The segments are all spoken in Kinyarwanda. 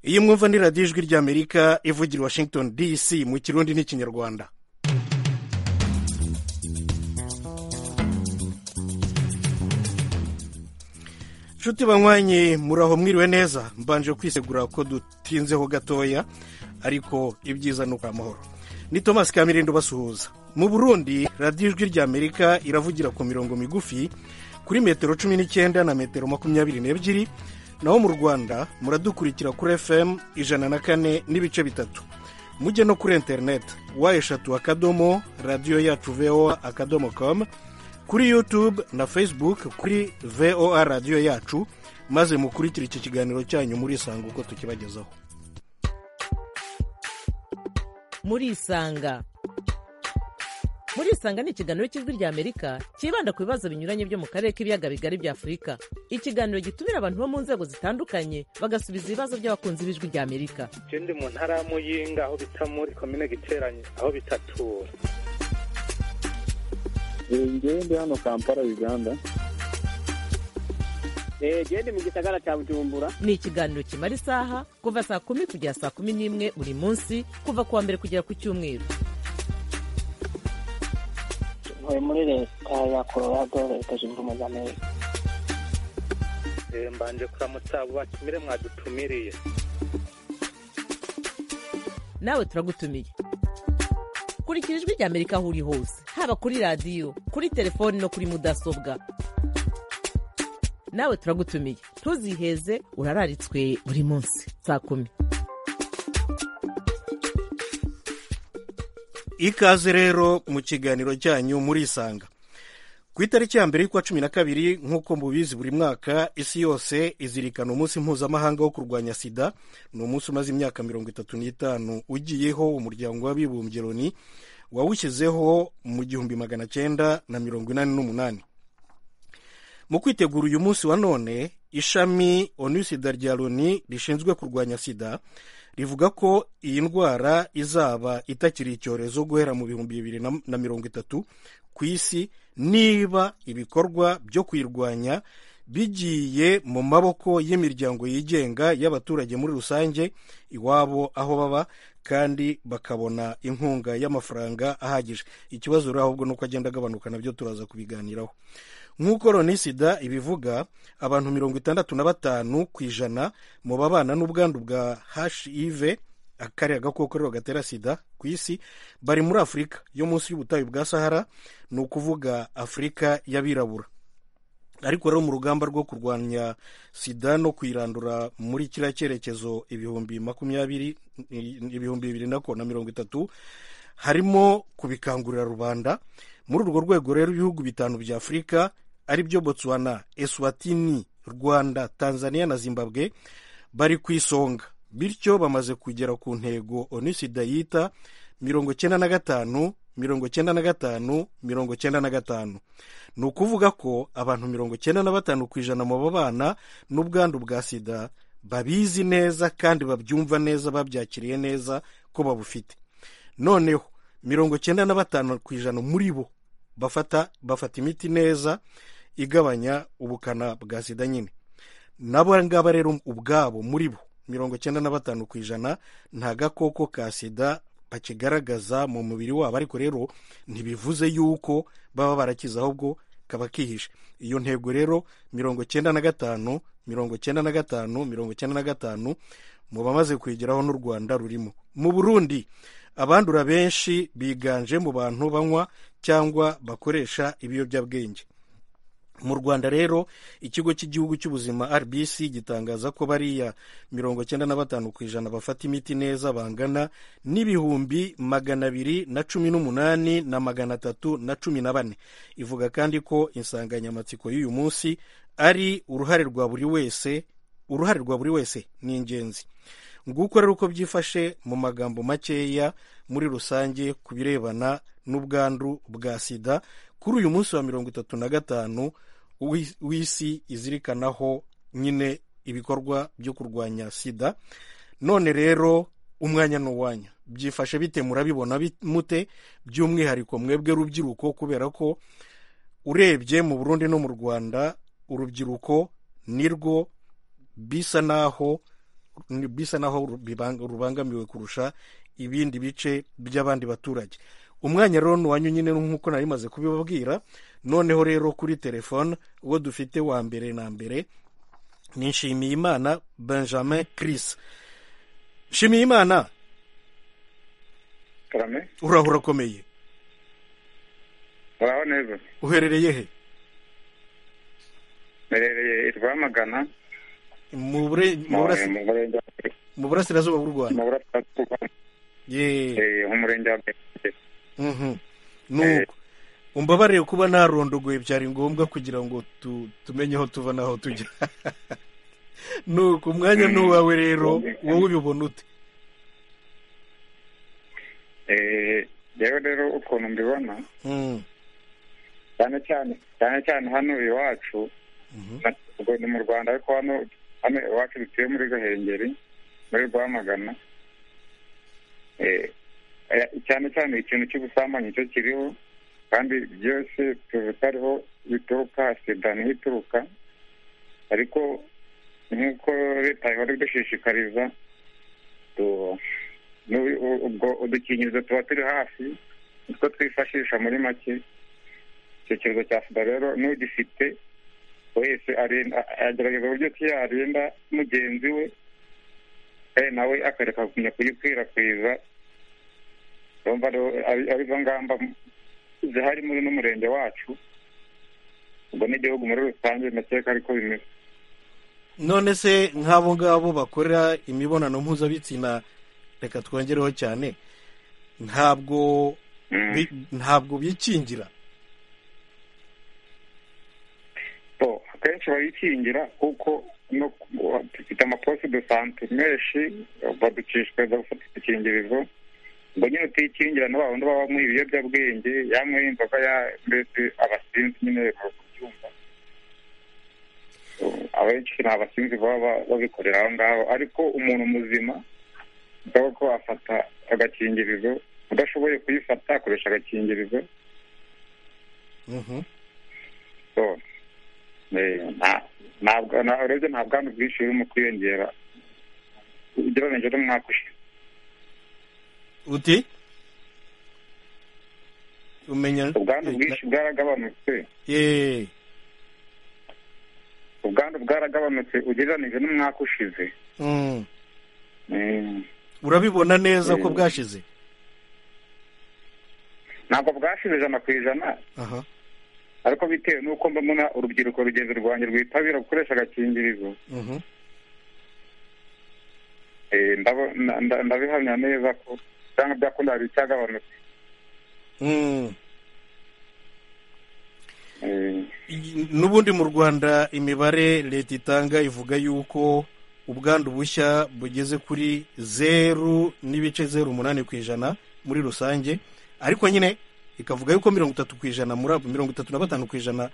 iyi mwumva ni radiyo ijwi ry'amerika ivugira washington dc mu kirundi n'ikinyarwanda inshuti banywanye muri aho mwiriwe neza mbanje kwisegura ko dutinzeho gatoya ariko ibyiza ni amahoro ni thomas kamirindo basuhuza mu burundi radiyo ijwi ry'amerika iravugira ku mirongo migufi kuri metero cumi n'icyenda na metero makumyabiri n'ebyiri naho mu rwanda muradukurikira kuri fm ijana na kane n'ibice bitatu mujye no kuri interineti wa eshatu akadomo radiyo yacu voa akadomo komu kuri yutube na facebook kuri voa radiyo yacu maze mukurikire iki kiganiro cyanyu murisanga uko tukibagezaho murisanga murisanga ni ikiganiro cy'ijwi ry'amerika cyibanda ku bibazo binyuranye byo mu karere k'ibiyaga bigari bya afurika ikiganiro gitumira abantu bo mu nzego zitandukanye bagasubiza ibibazo by'abakunzi b'ijwi ry'amerika je ndi mu ntara ya muyinga aho bita muri komine giteranye aho bitatura ngewe ndi hano kampala uganda gende mu gisagara cya bujumbura ni ikiganiro kimara isaha kuva saa kumi kugera saa kumi n'imwe buri munsi kuva ku wa mbere kugera ku cyumweru ntuye muri leta ya colorado leta zunze ubumwe za amerika Eh, mbanje kuramutsa abo batumire mwadutumiriye nawe turagutumiye kurikira ijwi ry'amerika aho uri hose haba kuri radiyo kuri telefoni no kuri mudasobwa nawe turagutumiye ntuziheze urararitswe buri munsi saa kumi ikaze rero mu kiganiro cyanyu murisanga ku itariki ya mbere y'ukwa cumi na kabiri nk'uko mubizi buri mwaka isi yose izirikana umunsi mpuzamahanga wo kurwanya sida ni umunsi umaze imyaka mirongo itatu n'itanu ugiyeho umuryango w'abibumbye loni wawushyizeho mu gihumbi magana cyenda na mirongo inani n'umunani mu kwitegura uyu munsi wa none ishami onusida rya loni rishinzwe kurwanya sida rivuga ko iyi ndwara izaba itakiri icyorezo guhera mu bihumbi bibiri na- na mirongo itatu ku isi niba ibikorwa byo kuyirwanya bigiye mu maboko y'imiryango yigenga y'abaturage muri rusange iwabo aho baba kandi bakabona inkunga y'amafaranga ahagije ikibazo rero ahubwo nuko agenda agabanuka nabyo turaza kubiganiraho nk'uko loni sida ibivuga abantu mirongo itandatu na batanu ku ijana mu babana n'ubwandu bwa hiv kariya gakoko rero gatera sida ku isi bari muri afurika yo munsi y'ubutayu bwa sahara ni ukuvuga afurika y'abirabura ariko rero mu rugamba rwo kurwanya sida no kuyirandura muri kiriya cyerekezo ibihumbi makumyabiri ibihumbi bibiri na ko- na mirongo itatu harimo kubikangurira rubanda muri urwo rwego rero ibihugu bitanu bya afurika ari byo botswana eswatini rwanda tanzania na zimbabwe bari ku isonga bityo bamaze kugera ku ntego onisida yita mirongo cyenda na gatanu mirongo cyenda na gatanu mirongo cyenda na gatanu ni ukuvuga ko abantu mirongo cyenda na batanu ku ijana mu babana n'ubwandu bwa sida babizi neza kandi babyumva neza babyakiriye neza ko babufite noneho mirongo cyenda na batanu ku ijana muri bo bafata bafata imiti neza igabanya ubukana bwa sida nyine nabo ngaba rero ubwabo muri bo mirongo cyenda na batanu ku ijana nta gakoko ka sida bakigaragaza mu mubiri wabo ariko rero ntibivuze yuko baba barakize ahubwo kaba kihishe iyo ntego rero mirongo cyenda na gatanu mirongo cyenda na gatanu mirongo cyenda na gatanu mu bamaze kuyigeraho n'u rwanda rurimo mu burundi abandura benshi biganje mu bantu banywa cyangwa bakoresha ibiyobyabwenge mu rwanda rero ikigo cy'igihugu cy'ubuzima rbc gitangaza ko bariya mirongo cyenda na batanu ku ijana bafata imiti neza bangana n'ibihumbi magana abiri na cumi n'umunani na magana atatu na cumi na bane ivuga kandi ko insanganyamatsiko y'uyu munsi ari uruhare rwa buri wese uruhare rwa buri wese ni ingenzi nguko rero uko byifashe mu magambo makeya muri rusange ku birebana n'ubwandu bwa sida kuri uyu munsi wa mirongo itatu na gatanu w'i- w'isi izirikanaho nyine ibikorwa byo kurwanya sida none rero umwanya ni uwanyu byifashe bite murabibona bit- mute by'umwihariko mwebwe rubyiruko kubera ko urebye mu burundi no mu rwanda urubyiruko nirwo bisa naho bisa naho rubibang- rubangamiwe kurusha ibindi bice by'abandi baturage umwanya rero ni uwanyu nyine nk'uko nari maze kubibabwira noneho rero kuri telefone uwo dufite wa mbere na mbere ni nshimiyimana benjamin chris nshimiyimana karame uraho urakomeye uraho neza uherereye he merereye irwamagana mu bure- mu burasi- murenge mu burasirazuba bw'u rwanda mu burasirazuba yeee eh, mu murenge wa Merereye. Mhm. nuko umbabarire kuba narondogoye byari ngombwa kugira ngo tu, tumenye aho tuva n'aho tujya nuko umwanya ni uwawe rero wowe ubibona ute Eh, yewe rero ukuntu mbibona Mm, cyane cyane cyane cyane hano iwacu mhm. na- ubwo ni mu rwanda ariko hano hano iwacu dutuye muri gahengeri muri rwamagana Eh, eh, cyane cyane ikintu cy'ubusambanyi cyo kiriho kandi byose tuzi hariho bituruka sida niho ituruka ariko nk'uko leta ihora idushishikariza tu- n'u- u- ubwo udukingirizo tuba turi hafi nitwo twifashisha muri make icyo cyorezo cya sida rero n'ugifite wese arinda agerageza uburyo ki yarinda mugenzi we eh, nawe akareka kumenya kuyikwirakwiza urumva rero ari ari zo ngamba zihari muri n'umurenge wacu ubwo n'igihugu muri rusange ndakeka ariko bimeze none se nk'abo ngabo bakora imibonano mpuzabitsina reka twongereho cyane ntabwo Mm. bi- ntabwo bikingira So, akenshi barikingira kuko no ku- dufite amaposte de sante menshi baducishikariza gufata udukingirizo ngo nyine utikingira ni ba wundi baba banywa ibiyobyabwenge yanyweye inzoga ya mbese abasinzi nyine bari kubyumva So, abenshi ni abasinzi baba ba- babikorera aho ngaho ariko umuntu muzima bisaba ko afata agakingirizo udashoboye kuyifata akoresha agakingirizo Mhm. so eh, nta- ntabwo na- urebye nta bwandu bwinshi burimo kwiyongera ugereranyije n'umwaka ushize uti umenya ubwandu bwinshi bwaragabanutse Yeee. ubwandu bwaragabanutse ugereranyije n'umwaka ushize Mm. Eh, urabibona neza ko Eh. bwashize ntabwo bwashize ijana ku ijana aha ariko bitewe n'uko mbona urubyiruko rugenzi rwanjye rwitabira gukoresha agakingirizo Mhm. eh, ndabo- nda- nda- ndabihamya neza ko cyangwa byakunda hari icyagabanutse Mm. Eh, n'ubundi mu rwanda imibare leta itanga ivuga yuko ubwandu bushya bugeze kuri zeru n'ibice zeru umunani ku ijana muri rusange ariko nyine ikavuga yuko mirongo itatu ku ijana muri abo mirongo itatu na batanu ku ijana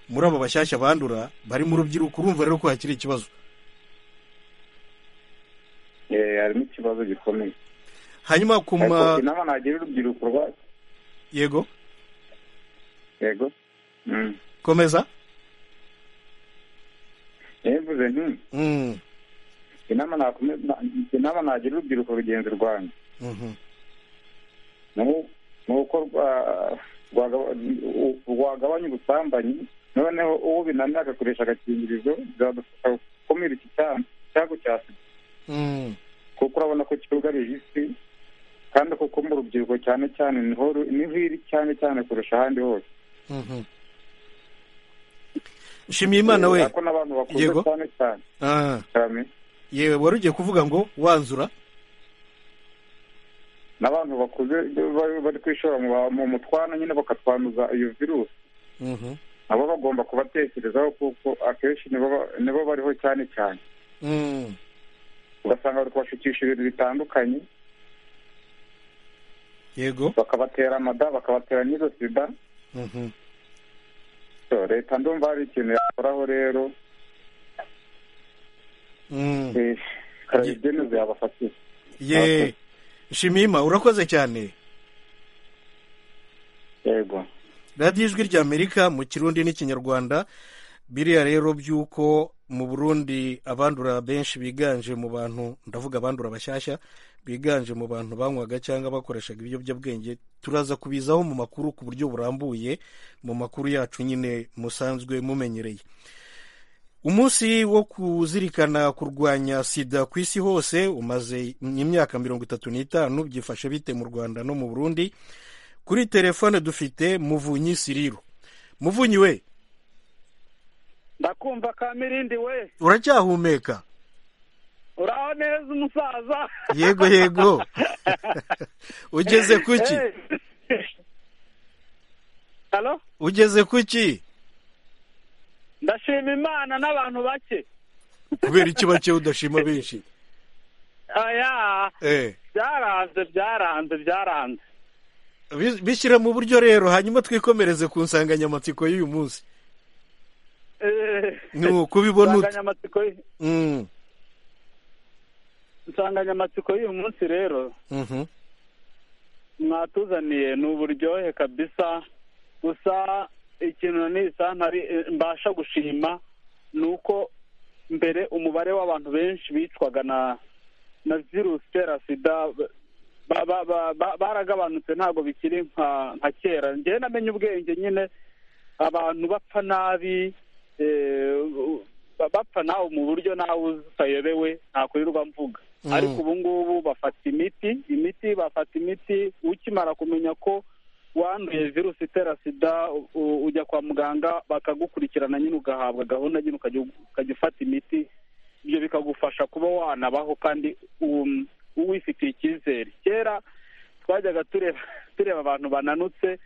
muri abo bashyashya bandura bari mu rubyiruko urumva rero ko hakiri ikibazo eh, harimo ikibazo gikomeye hanyuma ku ariko ma inama nagira urubyiruko rwa yego yego Mm. komeza nivuze nti Mm. inama nakome- na- inama nagira urubyiruko rugenzi rwanjye Mhm. ni uko rwa- rwagaba- u- rwagabanya ubusambanyi noneho uwo binaniye agakoresha agakingirizo byadufasha gukumira iki cyaha cyago cya sida Mm. kuko urabona ko cyugarije isi kandi kuko mu rubyiruko cyane cyane niho ru- niho iri cyane cyane kurusha ahandi hose Mhm. nshimiyimana we ariko n'abantu bakuze Yego. cyane cyane Ah. cyane yewe wari ugiye kuvuga ngo wanzura n'abantu bakuze bari- bari kwishora mu ba- mu mutwana nyine bakatwanduza iyo virusi Mhm. nabo bagomba kubatekerezaho kuko akenshi nibo ba- nibo bariho cyane cyane Mm. ugasanga bari kubashukisha ibintu bitandukanye yego bakabatera amada bakabatera n'izo sida Mhm. So, leta ndumva hari ikintu yakoraho rero Mm. eh, ikarabe ibyemezo yabafatira ye nshimima urakoze cyane yego radiyo ijwi ry'amerika mu kirundi n'ikinyarwanda biriya rero by'uko mu burundi abandura benshi biganje mu bantu ndavuga abandura bashyashya biganje mu bantu banywaga cyangwa bakoreshaga ibiyobyabwenge turaza kubizaho mu makuru ku buryo burambuye mu makuru yacu nyine musanzwe mumenyereye umunsi wo kuzirikana kurwanya sida ku isi hose umaze imyaka mirongo itatu n'itanu byifashe bite mu rwanda no mu burundi kuri telefone dufite muvunyi siriro muvunyi we ndakumva ka mirindi we uracyahumeka uraho neza umusaza yego yego ugeze kuki Eh. halo ugeze kuki ndashima imana n'abantu bake kubera iki bake udashima benshi aya Eh, byaranze byaranze byaranze bi- bishyira mu buryo rero hanyuma twikomereze ku nsanganyamatsiko y'uyu munsi Eh, ni ukubibona ute insanganyamatsiko y- Mm, insanganyamatsiko y'uyu munsi rero mhm. mwatuzaniye ni uburyohe kabisa gusa ikintu nisa ntari mbasha gushima ni uko mbere umubare w'abantu benshi bicwaga na na virusi itera sida ba- ba- ba- ba- baragabanutse ntabwo bikiri nka nka kera njyewe namenye ubwenge nyine abantu bapfa nabi eh, ba- bapfa nawe mu buryo nawe utayobewe ntakurirwa mvuga Mm. ariko ubu ngubu bafata imiti imiti bafata imiti ukimara kumenya ko wanduye virusi itera sida u- u- ujya kwa muganga bakagukurikirana nyine ugahabwa gahunda nyine ukajya ukajya ufata imiti ibyo bikagufasha kuba wanabaho kandi um, wifitiye icyizere kera twajyaga tureba tureba abantu bananutse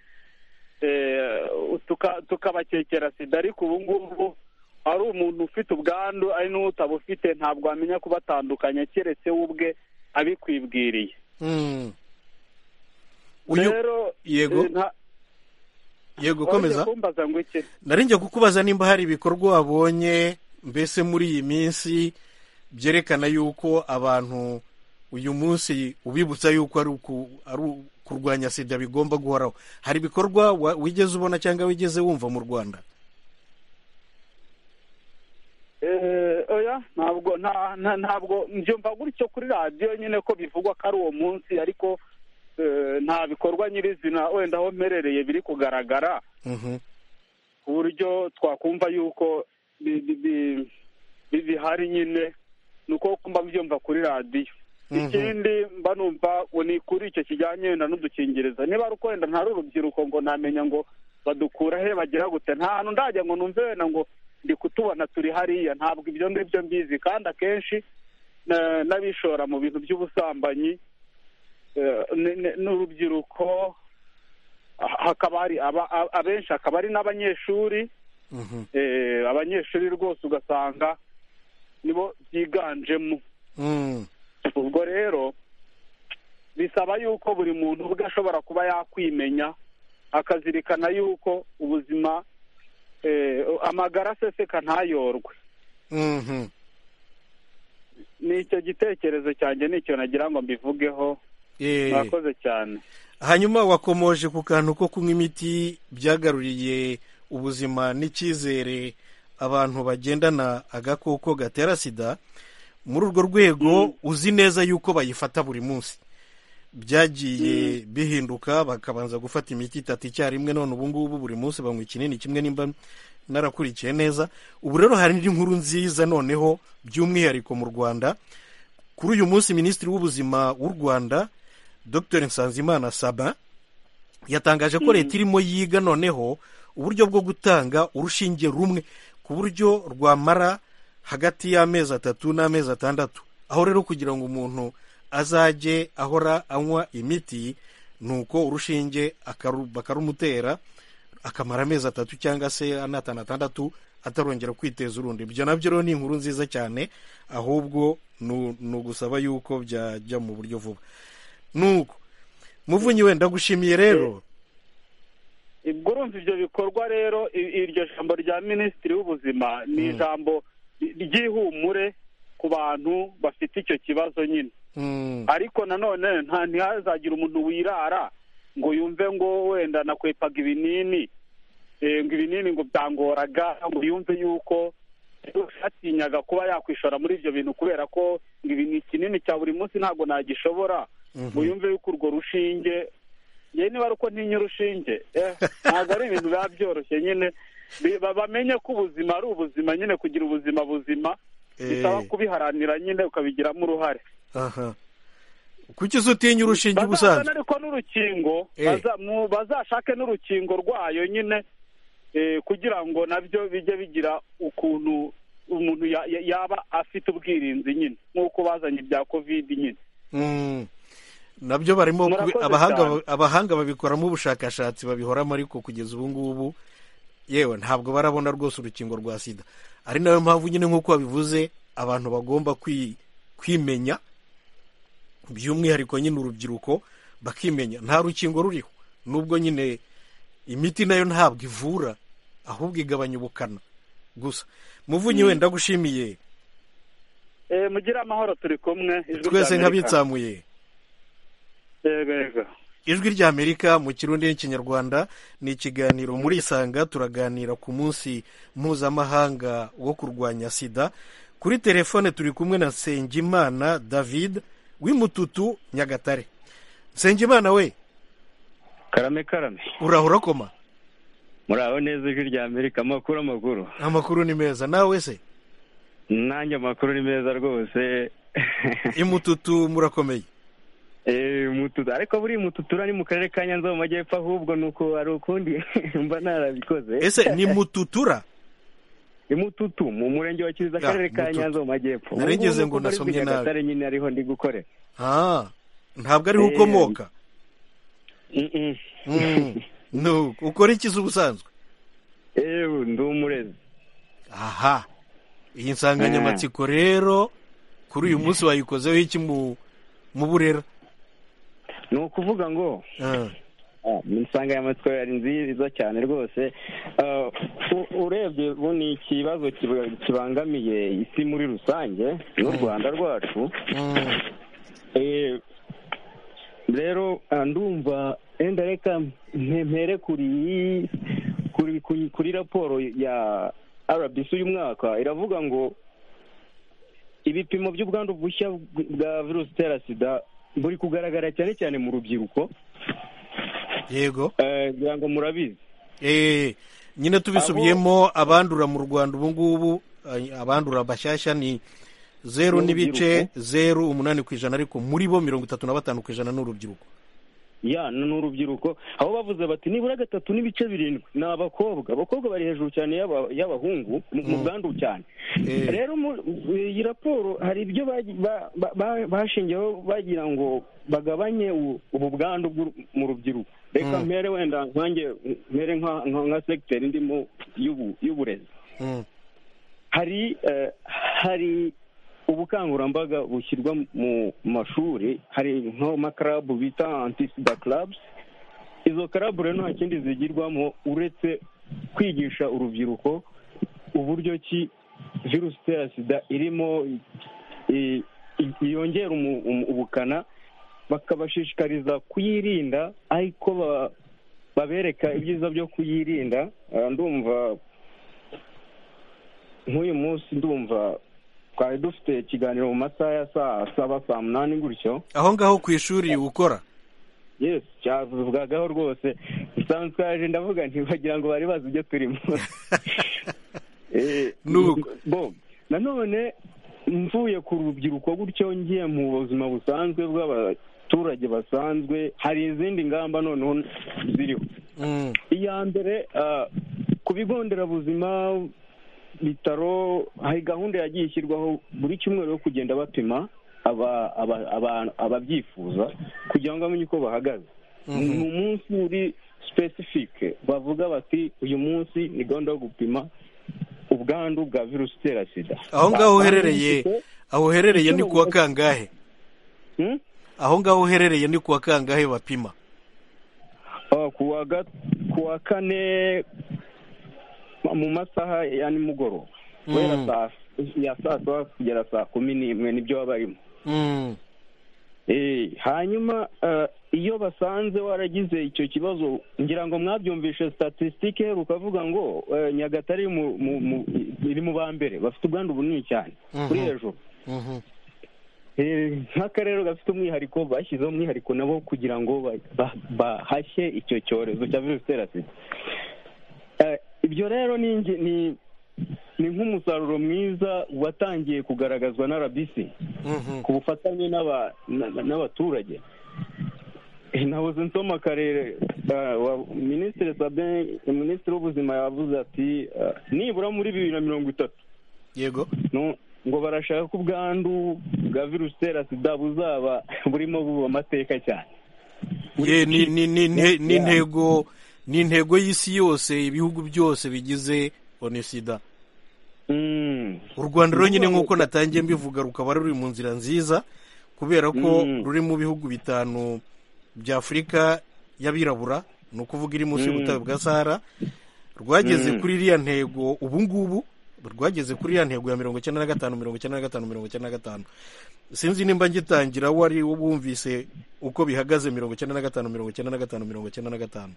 eh, tuka- tukabakekera sida ariko ubu ngubu ari umuntu ufite ubwandu ari n'utaba ufite ntabwo wamenya kubatandukanya keretse we ubwe abikwibwiriye Mm. Uyu- rero yego. eh, nta- yego wongeye komeza kumbaza ngo iki narinjye kukubaza nimba hari ibikorwa wabonye mbese muri iyi minsi byerekana yuko abantu uyu munsi ubibutsa yuko ari uku- ari u- kurwanya sida bigomba guhoraho hari ibikorwa wa- wigeze ubona cyangwa wigeze wumva mu rwanda Eh, oya ntabwo nta- nta- ntabwo mbyumva gutyo kuri radiyo nyine ko bivugwa ko ari uwo munsi ariko eh, nta bikorwa nyirizina wenda aho mperereye biri kugaragara Mhm. ku buryo twakumva yuko bi- bi- bi- bi- bihari nyine ni uko kumba mbyumva kuri radiyo Mhm. ikindi mba numva ngo ni kuri icyo kijyanye wenda n'udukingirizo niba ari uko wenda ntari urubyiruko ngo namenya ngo badukura he bagira gute nta hantu ndajya ngo numve wenda ngo ndi kutubona turi hariya ntabwo ibyo ngibyo mbizi kandi akenshi na- n'abishora mu bintu by'ubusambanyi eh, ni- ni- n'urubyiruko ha- hakaba hari aba- a- abenshi hakaba ari n'abanyeshuri Mhm. eh, abanyeshuri rwose ugasanga nibo byiganjemo Mm. ubwo rero bisaba yuko buri muntu ubwe ashobora kuba yakwimenya akazirikana yuko ubuzima eh, amagara aseseka ntayorwe Mhm. ni icyo gitekerezo cyanjye ni icyo nagira ngo mbivugeho Eh, murakoze cyane hanyuma wakomoje ku kantu ko kunywa imiti byagaruriye ubuzima n'icyizere abantu bagendana agakoko gatera sida muri urwo rwego uzi neza yuko bayifata buri munsi byagiye bihinduka bakabanza gufata imiti itatu icyarimwe none ubu ngubu buri munsi banywa ikinini kimwe nimba narakurikiye neza ubu rero hari indi nkuru nziza noneho by'umwihariko mu rwanda kuri uyu munsi minisitiri w'ubuzima w'u rwanda dr nsanzimana saba yatangaje ko leta irimo yiga noneho uburyo bwo gutanga urushinge rumwe ku buryo rwamara hagati y'amezi atatu n'amezi atandatu aho rero kugira ngo umuntu azajye ahora anywa imiti ni uko urushinge akaru- bakarumutera akamara amezi atatu cyangwa se anatanu atandatu atarongera kwiteza urundi ibyo nabyo rero ni inkuru nziza cyane ahubwo nu- ni ugusaba yuko byajya mu buryo vuba nuko muvunyi we ndagushimiye rero ubwo urumva ibyo bikorwa rero i- iryo jambo rya minisitiri w'ubuzima ni ijambo ry'ihumure ku bantu bafite icyo kibazo nyine Mm, ariko nanone nta ntihazagira umuntu wirara ngo yumve ngo wenda nakwepaga ibinini eh, ngo ibinini ngo byangoraga ngo yumve yuko yatinyaga kuba yakwishora muri ibyo bintu kubera ko ibi ni kinini cya buri munsi ntabwo nagishobora ngo yumve yuko urwo rushinge njye niba ari uko ntinya urushinge eh, ntabwo ari ibintu biba byoroshye nyine Bi- ba- bamenye ko ubuzima ari ubuzima nyine kugira ubuzima buzima bisaba Eh. kubiharanira nyine ukabigiramo uruhare aha kuki uzi utinya urushinge bazazana ubusanzwe ariko n'urukingo Eh. baza- mu- bazashake n'urukingo rwayo nyine eh, kugira ngo nabyo bijye bigira ukuntu umuntu ya- ya- yaba afite ubwirinzi nyine nk'uko bazanye ibya kovide nyine Mm. nabyo barimo kubi- Murakoze abahanga cyane. abahanga babikoramo ubushakashatsi babihoramo ariko kugeza ubu ngubu yewe ntabwo barabona rwose urukingo rwa sida ari nayo mpamvu nyine nk'uko babivuze abantu bagomba kwi- kwimenya by'umwihariko nyine urubyiruko bakimenya nta rukingo ruriho nubwo nyine imiti nayo ntabwo ivura ahubwo igabanya ubukana gusa muvunyi wenda gushimiye Eh, mugire amahoro turi kumwe ijwi twese rya Amerika. nk'abitsamuye Yego. ijwi ry'amerika mu kirundi n'ikinyarwanda ni ikiganiro muri isanga turaganira ku munsi mpuzamahanga wo kurwanya sida kuri telefone turi kumwe na nsengimana david w'imututu nyagatare nsengimana we karame karame uraho urakoma muraho neza ijwi rya amerika amakuru amakuru amakuru ni meza nawe se nanjye amakuru ni meza rwose imututu murakomeye Eh, mututu ariko buri mututura ni mu karere ka nyanza mu majyepfo ahubwo ni uko hari ukundi mba narabikoze ese ni mututura imututu mu murenge wa kiriza Ya, akarere ka Mututu. nyanza mu majyepfo Nari ngize Ubu ngubu ngo muri nasomye nabi. Nyagatare nyine ariho ndi gukorera Ah, ntabwo ariho ukomoka Mm-mm. Mm, no, ukora ikiza ubusanzwe ewe ndi umurezi aha iyi nsanganyamatsiko rero kuri uyu munsi wayikozeho iki mu mu burera ni ukuvuga ngo Ah, Ah, insanganyamatsiko yari nziza cyane rwose Ah, u- urebye ubu ni ikibazo kiba- kibangamiye isi muri rusange n'u rwanda rwacu mm, Eh, rero ah, ndumva enda reka mpe- mpere kuri kuri kuri, kuri raporo ya rbc uyu mwaka iravuga ngo ibipimo by'ubwandu bushya bwa virusi itera sida buri kugaragara cyane cyane mu rubyiruko yego Eh, ngira ngo murabizi Eh, nyine tubisubiyemo abandura mu rwanda ubu ngubu ay- abandura bashyashya ni zeru n'ibice zeru umunani ku ijana ariko muri bo mirongo itatu na batanu ku ijana ni urubyiruko ya ni ni urubyiruko aho bavuze bati nibura gatatu n'ibice birindwi ni abakobwa abakobwa bari hejuru cyane y'aba- y'abahungu mu- mu bwandu cyane Eh. rero mu- iyi raporo hari ibyo bagi- ba- ba- ba- bashingiyeho bagira ngo bagabanye u- ubu bwandu bw'u- mu rubyiruko reka Mm. mpere wenda nkanjye mpere nka- nka nka segiteri ndimo y'ubu- y'uburezi Mm, hari eh, hari ubukangurambaga bushyirwa mu mashuri hari nk'amakarabu bita antisida clubs izo karabu rero nta kindi zigirwamo uretse kwigisha urubyiruko uburyo ki virusi itera sida irimo i- i- yongera umu- umu- ubukana bakabashishikariza kuyirinda ariko ba- babereka ibyiza byo kuyirinda Ah, ndumva nk'uyu munsi ndumva twari dufite ikiganiro mu masaha ya saa saba saa munani gutyo aho ngaho ku ishuri ukora yes cyavugagaho rwose nsanzwe twaje ndavuga nti bagira ngo bari bazi ibyo turimo Eh, Nuko. bo nanone mvuye ku rubyiruko gutyo ngiye mu buzima busanzwe bw'abaturage basanzwe hari izindi ngamba noneho ziriho Mm, iya mbere ah, ku bigo nderabuzima bitaro hari gahunda yagiye ishyirwaho buri cyumweru yo kugenda bapima aba- aba- aba- ababyifuza kugira ngo bamenye uko bahagaze Mhm. ni umunsi uri sipesifike bavuga bati uyu munsi ni gahunda yo gupima ubwandu bwa virusi itera sida aho ngaho uherereye aho uherereye ni ku wa kangahe Hmm? aho ngaho uherereye ni ku wa kangahe bapima Ah, ku wa ga- ku wa kane mu masaha ya nimugoroba Mm. guhera saa ya saa saba kugera saa kumi n'imwe nibyo baba barimo Mm, Eh, hanyuma ah, iyo basanze waragize icyo kibazo ngira ngo mwabyumvishe statisitike ukavuga ngo eh, nyagatare iri mu- mu- mu- iri mu ba mbere bafite ubwandu bunini cyane kuri Mhm. hejuru Mhm. Eh, nk'akarere gafite umwihariko bashyizeho umwihariko nabo kugira ngo ba- ba- bahashye icyo cyorezo cya virusi itera sida Eh, ibyo rero ni ingi- ni- ni nk'umusaruro mwiza watangiye kugaragazwa na rbc Mhm. ku bufatanye n'aba- na- n'abaturage Eh, nahoze nsoma akarere eh, wa- minisitiri sabin minisitiri w'ubuzima yavuze ati eh, nibura muri bibiri na mirongo itatu yego no- ngo barashaka ko ubwandu bwa virusi itera sida buzaba burimo buba amateka cyane Ye, ni ni- ni- ni- ni intego ni intego y'isi yose ibihugu byose bigize onesida Mm. u rwanda rero nyine nk'uko natangiye mbivuga rukaba ruri mu nzira nziza kubera ko Mm. ruri mu bihugu bitanu bya afurika y'abirabura ni ukuvuga iri munsi Mm. y'ubutayu bwa sahara rwageze Mm. kuri iriya ntego ubu ngubu rwageze kuri iriya ntego ya mirongo icyenda na gatanu mirongo icyenda na gatanu mirongo icyenda na gatanu sinzi nimba ngitangira wari wumvise uko bihagaze mirongo icyenda na gatanu mirongo icyenda na gatanu mirongo icyenda na gatanu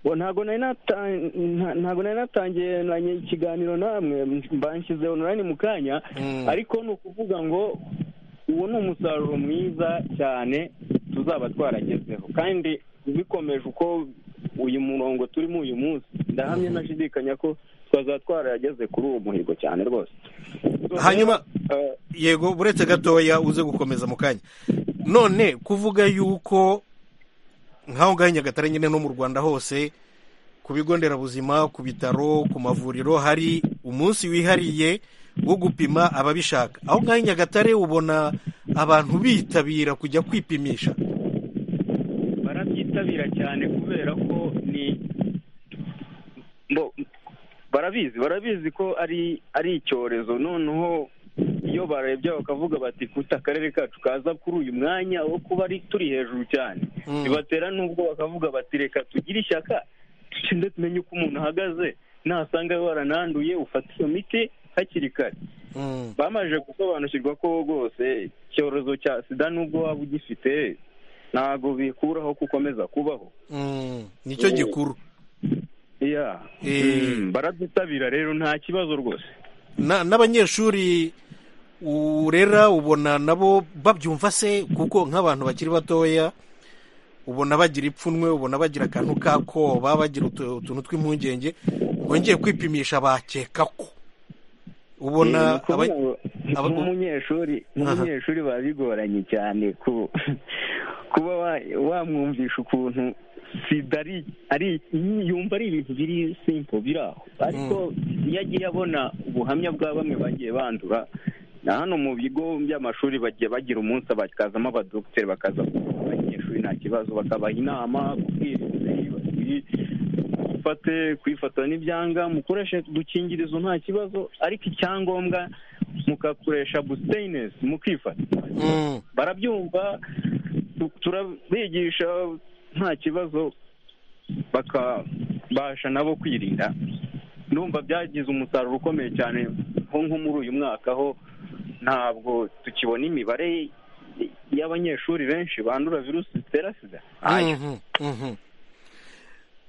Bo, ntabwo nari nata- nta- ntabwo nari natangiranye ikiganiro namwe mbanshyize online mu kanya Mm. ariko ni ukuvuga ngo uwo ni umusaruro mwiza cyane tuzaba twaragezeho kandi bikomeje uko uyu murongo turimo uyu munsi ndahamye nashidikanya ko twazaba twarageze kuri uwo muhigo cyane rwose Hanyuma- Eh, yego uretse gatoya uze gukomeza mu kanya none kuvuga yuko nk'aho ngaho i nyagatare nyine no mu rwanda hose ku bigo nderabuzima ku bitaro ku mavuriro hari umunsi wihariye wo gupima ababishaka aho ngaho i nyagatare ubona abantu bitabira kujya kwipimisha barabyitabira cyane kubera ko ni bo- barabizi barabizi ko ari ari icyorezo noneho iyo barebye bakavuga bati kuta akarere kacu kaza kuri uyu mwanya wo kuba ari turi hejuru cyane Mm. bibatera n'ubwo bakavuga bati reka tugire ishyaka tugende tumenye uko umuntu ahagaze nasanga warananduye ufata iyo miti hakiri kare Mm. bamaze gusobanukirwa ko rwose icyorezo cya sida n'ubwo waba ugifite ntabwo bikuraho ko ukomeza kubaho Mm. nicyo gikuru iya Eh. Mm, barabyitabira rero nta kibazo rwose Na- n'abanyeshuri urera ubona nabo babyumva se kuko nk'abantu bakiri batoya ubona bagira ipfunwe ubona bagira akantu k'akoba bagira utu- utuntu tw'impungenge wongeye kwipimisha bakeka ko ubona Eh, aba- kuba- aba- nk'umunyeshuri nk'umunyeshuri biba bigoranye cyane ku- kuba wa- wamwumvisha ukuntu sida ari- ari yumva ari ibintu biri simpo biri aho ariko iyo agiye abona ubuhamya bwa bamwe bagiye bandura na hano mu bigo by'amashuri bagiye bagira umunsi bakazamo abadogiteri bakaza kuvura abanyeshuri nta kibazo bakabaha inama kubwiriza gufate kwifata n'ibyanga mukoreshe udukingirizo nta kibazo ariko icyangombwa mugakoresha busiteyinesi mukifata Mm. barabyumva tu- turabigisha nta kibazo bakabasha nabo kwirinda ndumva byagize umusaruro ukomeye cyane nko nko muri uyu mwaka ho ntabwo tukibona imibare y'abanyeshuri benshi bandura virusi zitera sida Ayo. Mhm, mhm.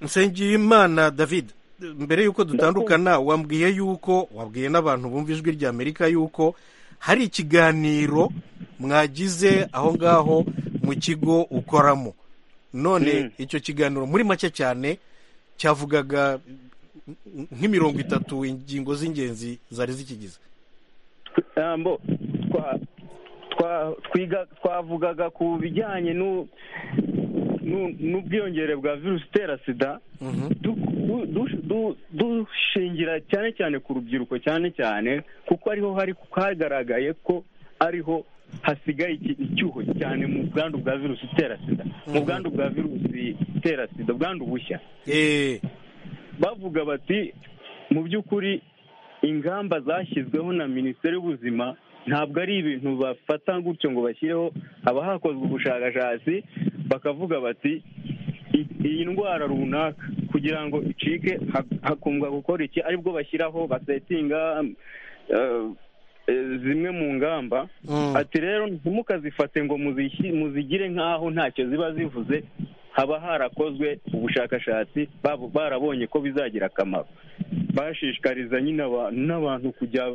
nsengiyimana david mbere y'uko dutandukana wambwiye yuko wabwiye n'abantu bumva ijwi rya amerika yuko hari ikiganiro mwagize aho ngaho mu kigo ukoramo none Mm. icyo kiganiro muri make cyane cyavugaga nk'imirongo itatu ingingo z'ingenzi zari zikigize ijambo twa- twa- twiga- twavugaga ku bijyanye n'u- n'u- n'ubwiyongere bwa virusi itera sida Mhm, du- du- du- du- dushingira cyane cyane ku rubyiruko cyane cyane kuko ariho hari hagaragaye ko ariho hasigaye iki- icyuho cyane mu bwandu bwa virusi itera sida mu Mhm. bwandu bwa virusi itera sida ubwandu bushya eh, bavuga bati mu by'ukuri ingamba zashyizweho na minisiteri y'ubuzima ntabwo ari ibintu bafata gutyo ngo bashyireho haba hakozwe ubushakashatsi bakavuga bati "I- iyi ndwara runaka kugira ngo icike ha- hakundwa gukora iki aribwo bashyiraho basetinga eh, eh, zimwe mu ngamba Mm. ati rero ntimukazifate ngo muzishi- muzigire nk'aho ntacyo ziba zivuze haba harakozwe ubushakashatsi babo- barabonye ko bizagira akamaro bashishikariza nyine abantu n'abantu kujya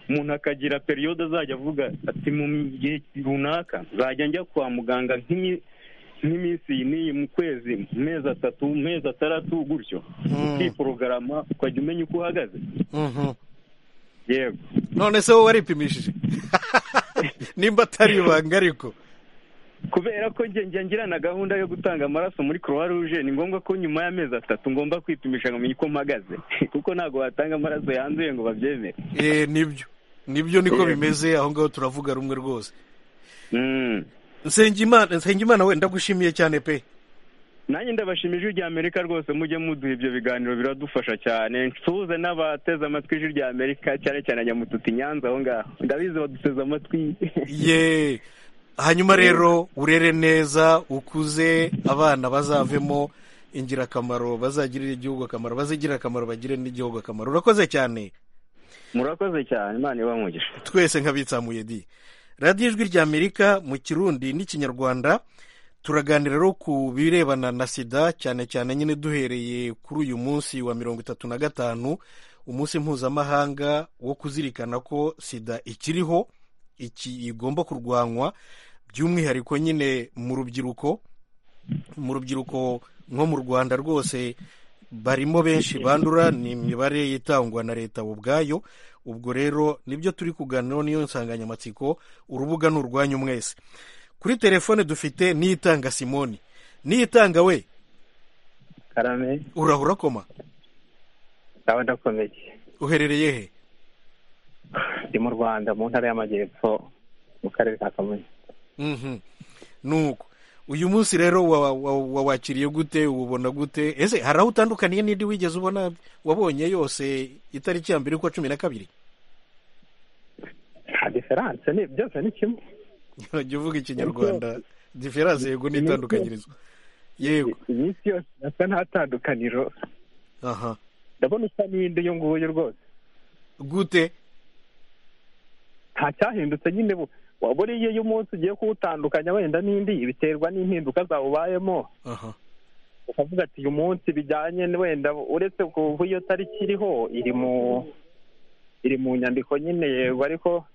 umuntu akagira periyode azajya avuga ati mu gihe runaka nzajya njya kwa muganga nk'imi- nk'iminsi iyi n'iyi mu kwezi mu mezi atatu mu mezi atandatu gutyo Mm. ukiporogaramu ukajya umenya uko uhagaze Mhm. yego none se wowe waripimishije nimba atari ibanga ariko kubera ko njye njya ngira na gahunda yo gutanga amaraso muri croix rouge ni ngombwa ko nyuma y'amezi atatu ngomba kwipimisha ngo menye uko mpagaze kuko ntabwo watanga amaraso yanduye ngo babyemere Eh, nibyo nibyo niko Yego. bimeze aho ngaho turavuga rumwe rwose Mm. nsengimana nsengimana we ndagushimiye cyane pe nanjye ndabashima ijwi rya amerika rwose mujye muduha ibyo biganiro biradufasha cyane nsuhuze n'abateze amatwi ijwi rya amerika cyane cyane nyamututi nyanza aho ngaho ndabizi baduteze amatwi ye hanyuma rero urere neza ukuze abana bazavemo ingirakamaro bazagirire igihugu akamaro bazigirire akamaro bagire n'igihugu akamaro urakoze cyane murakoze cyane imana ibamugisha twese nk'abitsamuye di radiyo ijwi rya amerika mu kirundi n'ikinyarwanda turaganira rero ku birebana na sida cyane cyane nyine duhereye kuri uyu munsi wa mirongo itatu na gatanu umunsi mpuzamahanga wo kuzirikana ko sida ikiriho iki igomba kurwanywa by'umwihariko nyine mu rubyiruko mu rubyiruko nko mu rwanda rwose barimo benshi bandura ni imibare itangwa na leta ubu ubwayo ubwo rero nibyo turi kuganiraho niyo nsanganyamatsiko urubuga ni urwanyu mwese kuri telefone dufite niyitanga simoni niyitanga we karame urahura koma nawe ndakomeye uherereye he ndi mu rwanda mu ntara y'amajyepfo mu karere ka kamonyi Mhm. nuko uyu munsi rero wa- wa- wa- wawakiriye gute ubona gute ese hari aho utandukaniye n'indi wigeze ubona wabonye yose itariki ya mbere ukwa cumi na kabiri nta diferanse ni byose ni kimwe jya uvuga ikinyarwanda diferanse yego n'itandukanyirizo yego iminsi yose asa nta tandukaniro aha ndabona usa n'indi uyu nguyu rwose gute nta cyahindutse nyine bu- wabona iyo y'umunsi ugiye kuwutandukanya wenda n'indi biterwa n'impinduka zawubayemo aha ukavuga ati uyu munsi bijyanye n- wenda uretse kuva iyo tariki iriho iri mu iri mu nyandiko nyine yego ariko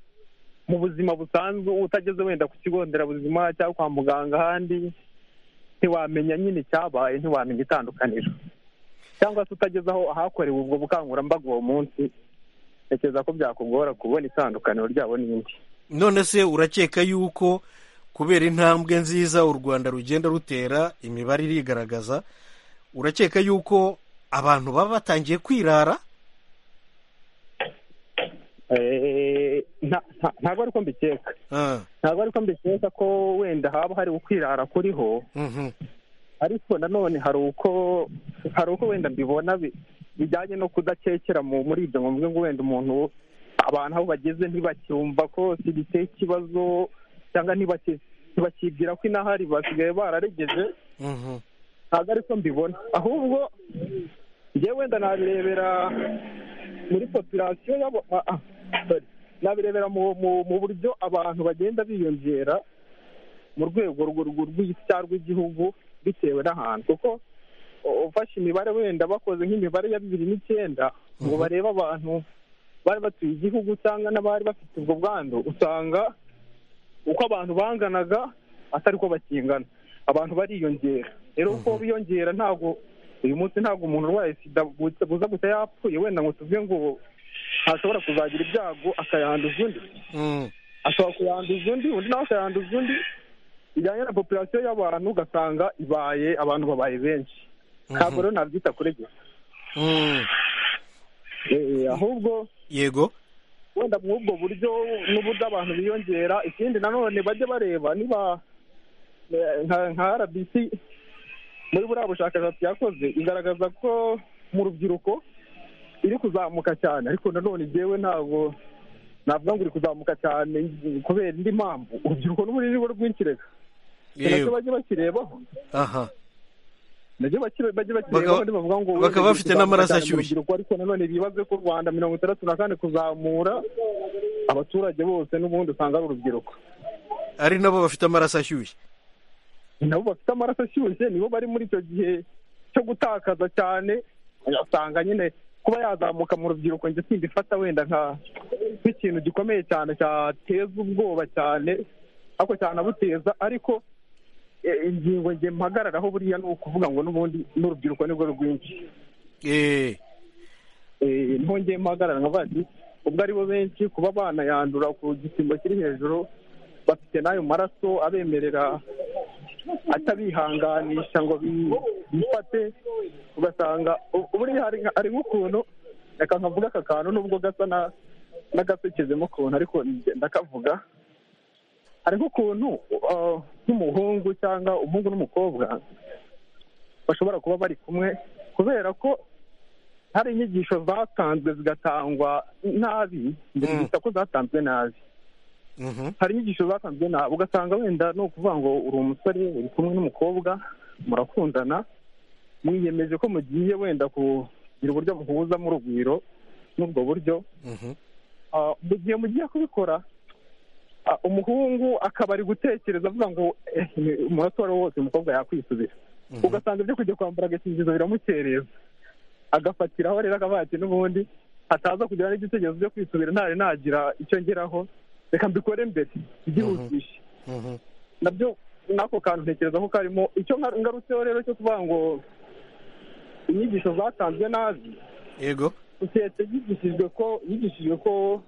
mu buzima busanzwe utageze wenda ku kigo nderabuzima cyangwa kwa muganga ahandi ntiwamenya nyine icyabaye ntiwamenya itandukaniro cyangwa se utageze aho ahakorewe ubwo bukangurambaga uwo munsi ntekereza ko byakugora kubona itandukaniro ryabo n'indi none se urakeka yuko kubera intambwe nziza u rwanda rugenda rutera imibare irigaragaza urakeka yuko abantu baba batangiye kwirara Eh, nta- nta- ntabwo ariko mbikeka Ah, ntabwo ariko mbikeka ko wenda haba hari ukwirara kuriho mhm. ariko nanone hari uko hari uko wenda mbibona bi- bijyanye no kudakekera mu- muri ibyo ngo mvuge ngo wenda umuntu abantu aho bageze ntibacyumva ko sida iteye ikibazo cyangwa ntibaki- ntibakibwira ko inahari basigaye bararegeje Mhm. ntabwo ari ko mbibona ahubwo njyewe wenda nabirebera muri popirasiyo y'abo- ah, ah, sorry. nabirebera mu mu- mu buryo abantu bagenda biyongera mu rwego rwo- rwo- rw'isi cyangwa rw'igihugu bitewe n'ahantu kuko u- ufashe imibare wenda bakoze nk'imibare ya bibiri n'icyenda ngo barebe abantu bari batuye igihugu cyangwa n'abari bafite ubwo bwandu usanga uko abantu banganaga atari ko bakingana abantu bariyongera rero uko biyongera ntabwo uyu munsi ntabwo umuntu urwaye sida buza buza gusa yapfuye wenda ngo tuvuge ngo ntashobora kuzagira ibyago akayanduza undi Mm. ashobora kuyanduza undi undi nawe akayanduza undi bijyanye na popirasiyo y'abantu ugasanga ibaye abantu babaye benshi ntabwo rero nabyita kuregera Mm. Eh, ahubwo yego wenda muri ubwo buryo n'uburyo abantu biyongera ikindi nanone bajye bareba niba eh, nka nka rbc muri buriya bushakashatsi yakoze igaragaza ko mu rubyiruko iri kuzamuka cyane ariko nanone njyewe ntabwo navuga ngo iri kuzamuka cyane kubera indi mpamvu urubyiruko n'ubu ruri rwinshi reka nacyo yego bajye bakirebaho aha nabyo bakire- bajye Bakaba- bakireba kandi bavuga ngo bakaba wenda bafite n'amaraso cyane mu ashyushye. rubyiruko, ariko nanone bibaze ko u rwanda mirongo itandatu na kane kuzamura abaturage bose n'ubundi usanga ari urubyiruko ari nabo bafite amaraso ashyushye nabo bafite amaraso ashyushye nibo bari muri icyo gihe cyo gutakaza cyane usanga nyine kuba yazamuka mu rubyiruko njye simbifata wenda nka nk'ikintu gikomeye cyane cyateza ubwoba cyane ariko cyanabuteza ariko eh, ingingo nge mpagararaho buriya ni ukuvuga ngo n'ubundi n'urubyiruko nibwo rwinshi eee Eh, niho ngiye mpagarara nkavuga nti ubwo ari bo benshi kuba banayandura ku gipimo kiri hejuru bafite n'ayo maraso abemerera atabihanganisha ngo bi- bifate ugasanga u- buriya hari hari nk'ukuntu reka nkavuga aka kantu nubwo gasa na- n'agasekejemo ukuntu ariko njye ndakavuga hari nk'ukuntu uh, nk'umuhungu cyangwa umuhungu n'umukobwa bashobora kuba bari kumwe kubera ko hari inyigisho zatanzwe zigatangwa nabi Mm. ndetse ko zatanzwe nabi Mhm. hari inyigisho zatanzwe nabi ugasanga wenda ni ukuvuga ngo uri umusore uri kumwe n'umukobwa murakundana mwiyemeje ko mugiye wenda kugira uburyo muhuza mu rugwiro n'ubwo buryo Mhm. Ah, mu gihe mugiye kubikora ah, umuhungu akaba ari gutekereza avuga ngo "Eh, ni- umurato uwo ari wo wose umukobwa yakwisubiza Mhm. ugasanga ibyo kujya kwambara agakingirizo biramukereza agafatiraho rero akavuga ati n'ubundi hataza kugira n'igitekerezo cyo kwisubira ntari nagira icyo ngeraho reka mbikore mbere byihutishe Mhm. nabyo n'ako kantu ntekereza ko karimo icyo nka- ngarutseho rero cyo kuvuga ngo inyigisho zatanzwe nabi yego sosiyete yigishijwe ko yigishijwe ko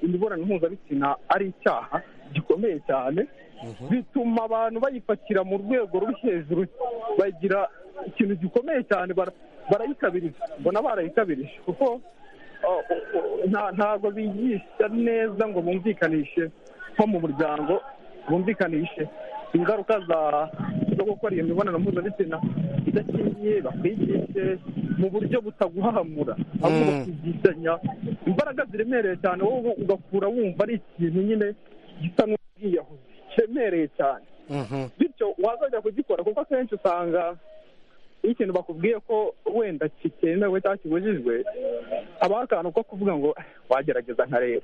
imibonano mpuzabitsina ari icyaha gikomeye cyane bituma abantu bayifatira mu rwego ruri hejuru bagira ikintu gikomeye cyane bara- barayikabiriza mbona barayikabirije kuko uh, uh, nta- ntabwo bigisha neza ngo bumvikanishe nko mu muryango bumvikanishe ingaruka za- zo gukora iyo mibonano mpuzabitsina idakingiye bakwigishe mu buryo butaguhahamura ahubwo Mm. bakigishanya imbaraga ziremereye cyane wowe ugakura wumva ari ikintu nyine gisa n'ubwiyahuzi kiremereye cyane Mhm. bityo wazajya kugikora kuko akenshi usanga iyo ikintu bakubwiye ko wenda kitemewe cyangwa kibujijwe habaho akantu ko kuvuga ngo "Eh, wagerageza nkareba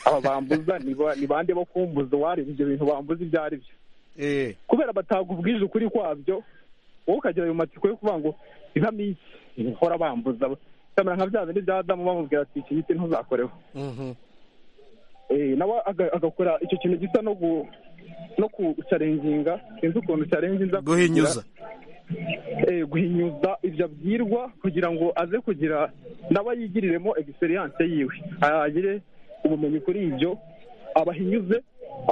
aba bambuza ni ba- ni bande bo kumbuza uwareba ibyo bintu bambuza ibyo ari byo eee kubera batagubwije ukuri kwabyo wowe ukagira ayo matsiko yo kuvuga ngo ibamo iki hora bambuza kamera nka bya bindi bya adamu bamubwira ati iki giti ntuzakoreho Mhm. Eh, nawe aga- agakora icyo kintu gisa no gu no kucarenginga sinzi ukuntu carenginza guhinyuza eh, guhinyuza ibyo abwirwa kugira ngo aze kugira nawe yigiriremo experience yiwe agire ubumenyi kuri ibyo abahinyuze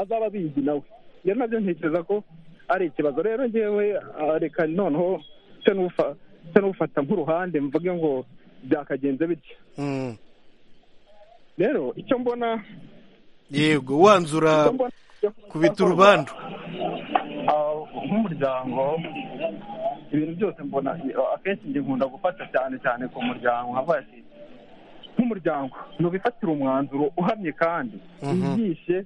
azaba abizi nawe rero nabyo ntekereza ko ari ikibazo rero ngewe ah, reka noneho se n'ufa- se n'ufata nk'uruhande mvuge ngo byakagenze bityo Mm. rero icyo mbona yego wanzura icyo mbona- kubita urubandu Ah, nk'umuryango ibintu byose mbona ah, akenshi njye nkunda gufata cyane cyane ku muryango nkavuga ati nk'umuryango ni ubifatira umwanzuro uhamye kandi Mhm. wigishe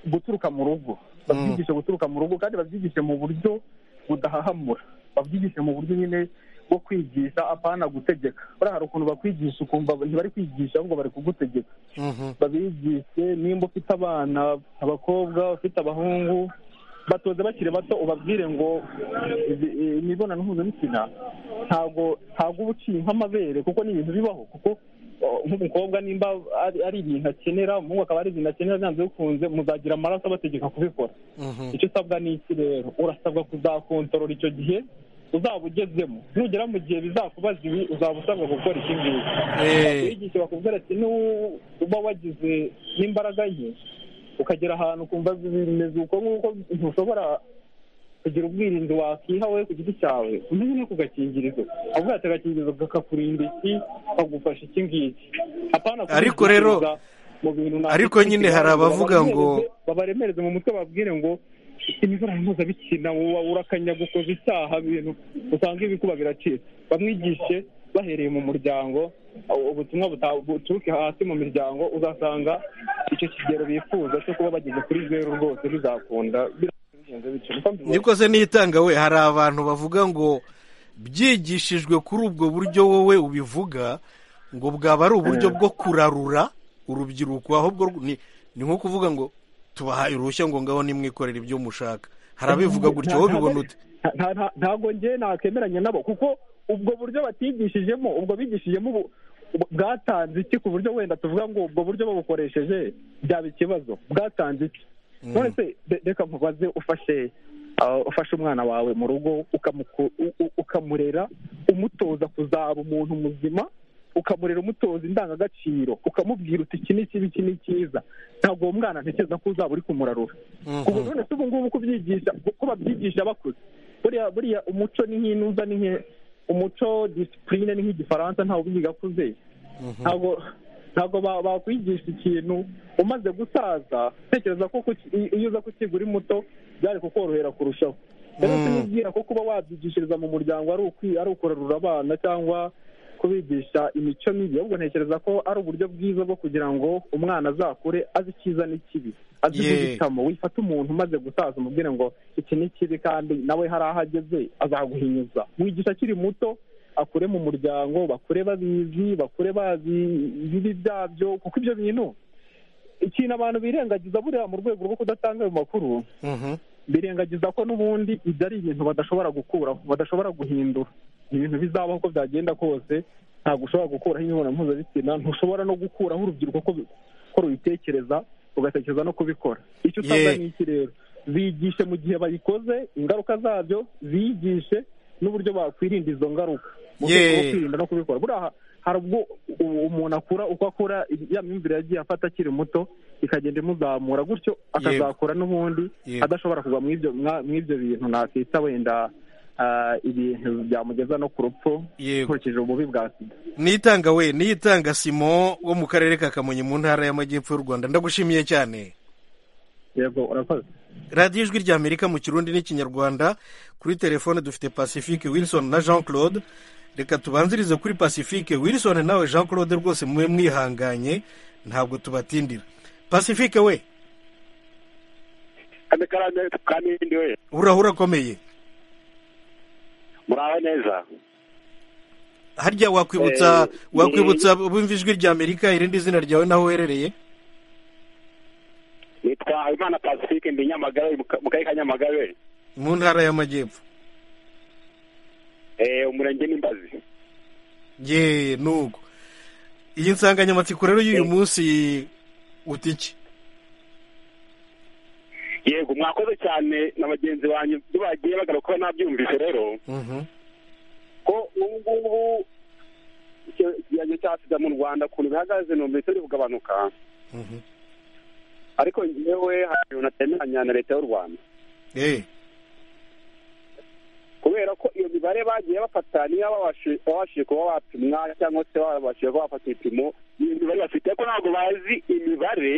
guturuka mu rugo babyigishe guturuka mu rugo kandi babyigishe mu buryo budahahamura babyigishe mu buryo nyine bwo kwigisha apana gutegeka buriya hari ukuntu bakwigisha ukumva ntibari kwigisha ahubwo bari kugutegeka Mhm. babigishe nimba ufite abana abakobwa ufite abahungu batoze bakiri bato ubabwire ngo izi- i- imibonano mpuzabitsina ntabwo ntabwo uba uciye nk'amabere kuko ni ibintu bibaho kuko uh, nk'umukobwa nimba ari- ari ibintu akenera umuhungu akaba ari ibintu akenera byanze bikunze muzagira amaraso abategeka kubikora Mhm. icyo usabwa ni iki rero urasabwa kuzakontorora icyo gihe uzaba ugezemo nugera mu gihe bizakubaza ibi uzaba usabwa gukora iki ngiki eee wigisha bakubwira ati nuba wagize n'imbaraga nke ukagera ahantu ukumva bimeze uko nguko ntushobora kugira ubwirinzi wakiha we ku giti cyawe umenye no ku gakingirizo avuga ati agakingirizo kakakurinda iki kagufasha iki ngiki apana Ariko kubikurikiza rero- mu bintu runaka ariko nyine hari abavuga ngo- babaremereze mu mutwe babwire ngo imibonano mpuzabitsina wowe urakanya gukoza icyaha bintu usanga ibikuba biracitse bamwigishe bahereye mu muryango aho ubutumwa buta- buturuke hasi mu miryango uzasanga icyo kigero bifuza cyo kuba bageze kuri zeru rwose bizakunda biragenze bityo niko mbibona. niko se nitanga we hari abantu bavuga ngo byigishijwe kuri ubwo buryo wowe ubivuga ngo bwaba ari uburyo bwo kurarura urubyiruko ahubwo ni ni nko kuvuga ngo tubahaye uruhushya ngo ngaho nimwikorere ibyo mushaka hari abivuga gutya wowe ubibona ute Nta- nta- ntabwo njye nakemeranya nabo kuko ubwo buryo batigishijemo ubwo bigishijemo ubu- ubu- bwatanze iki ku buryo wenda tuvuga ngo ubwo buryo babukoresheje byaba ikibazo bwatanze iki none se re- reka mubaze ufashe ah, ufashe umwana wawe mu rugo ukamuku- u- u- ukamurera umutoza kuzaba umuntu muzima ukamurera umutoza indangagaciro ukamubwira uti iki ni kibi iki ni cyiza ntabwo uwo mwana ntekereza ko uzaba uri kumurarura ubu Mhm. none se ubu ngubu kubyigisha ko babyigisha bakuze buriya buriya umuco ni nk'intuza ni nke umuco disipurine ni nk'igifaransa ntawe ubyiga akuze ntabwo ntabwo ba- bakwigisha ikintu umaze gusaza tekereza ko kuki- i- iyo uza kukiga uri muto byari kukorohera kurushaho rero Mm. sinibwira ko kuba wabyigishiriza mu muryango ari ukwi- ari ukurarura abana cyangwa kubigisha imico mibi ahubwo ntekereza ko ari uburyo bwiza bwo kugira ngo umwana azakure azi icyiza n'ikibi azi Yeah. guhitamo wifata umuntu umaze gusaza umubwire ngo iki ni kibi kandi nawe hari aho ageze azaguhinyuza mwigisha akiri muto akure mu muryango bakure babizi bakure bazi ibibi byabyo kuko ibyo bintu ikintu abantu birengagiza buriya mu rwego rwo kudatanga ayo makuru Mhm. birengagiza ko n'ubundi ibyo ari ibintu badashobora gukuraho badashobora guhindura ni ibintu bizabaho uko byagenda kose ntabwo ushobora gukuraho imibonano mpuzabitsina ntushobora no gukuraho urubyiruko ko bi- ko rubitekereza ugatekereza no kubikora icyo usabwa Ye. ni iki rero bigishe mu gihe bayikoze ingaruka zabyo bigishe n'uburyo bakwirinda izo ngaruka mu Ye. rwego rwo kwirinda no kubikora buriya ha- hari ubwo u- umuntu akura uko akura ya myumvire yagiye afata akiri muto ikagenda imuzamura gutyo akazakura n'ubundi Yego. adashobora kugwa muri ibyo mwa- muri ibyo bintu nakwita wenda ah, ibintu byamugeza no ku rupfu Yego. nkurikije ububi bwa sida nitanga we nitanga simo wo mu karere ka kamonyi mu ntara y'amajyepfo y'u rwanda ndagushimiye cyane yego urakoze radiyo ijwi rya amerika mu kirundi n'ikinyarwanda kuri telefone dufite pacifique wilson na jean claude reka tubanzirize kuri pacifique wilson nawe jean claude rwose mube mwihanganye ntabwo tubatindira pacifique we kame karande kamindi we uraho urakomeye muraho neza harya wakwibutsa Eh, wakwibutsa bumva ijwi rya amerika irindi zina ryawe naho uherereye nitwa habimana pacifique ndi nyamagabe mu ka- mu karere ka nyamagabe mu ntara y'amajyepfo Eh, umurenge n'imbazi ye nuko iyi nsanganyamatsiko rero y'uyu munsi uta iki yego mwakoze cyane na bagenzi banyu ibyo bagiye bagaruka kuba nabyumvise rero Mhm. ko ubu ngubu icyo- ikigereranyo cya sida mu rwanda ukuntu bihagaze numvise biri kugabanuka Mhm. ariko njyewe hari ibintu natemeranya na leta y'u rwanda Eh, kubera ko iyo mibare bagiye bafata niyo babashije babashije kuba bapimwa cyangwa se babashije kuba bafata ibipimo iyo mibare bafite ariko ntabwo bazi imibare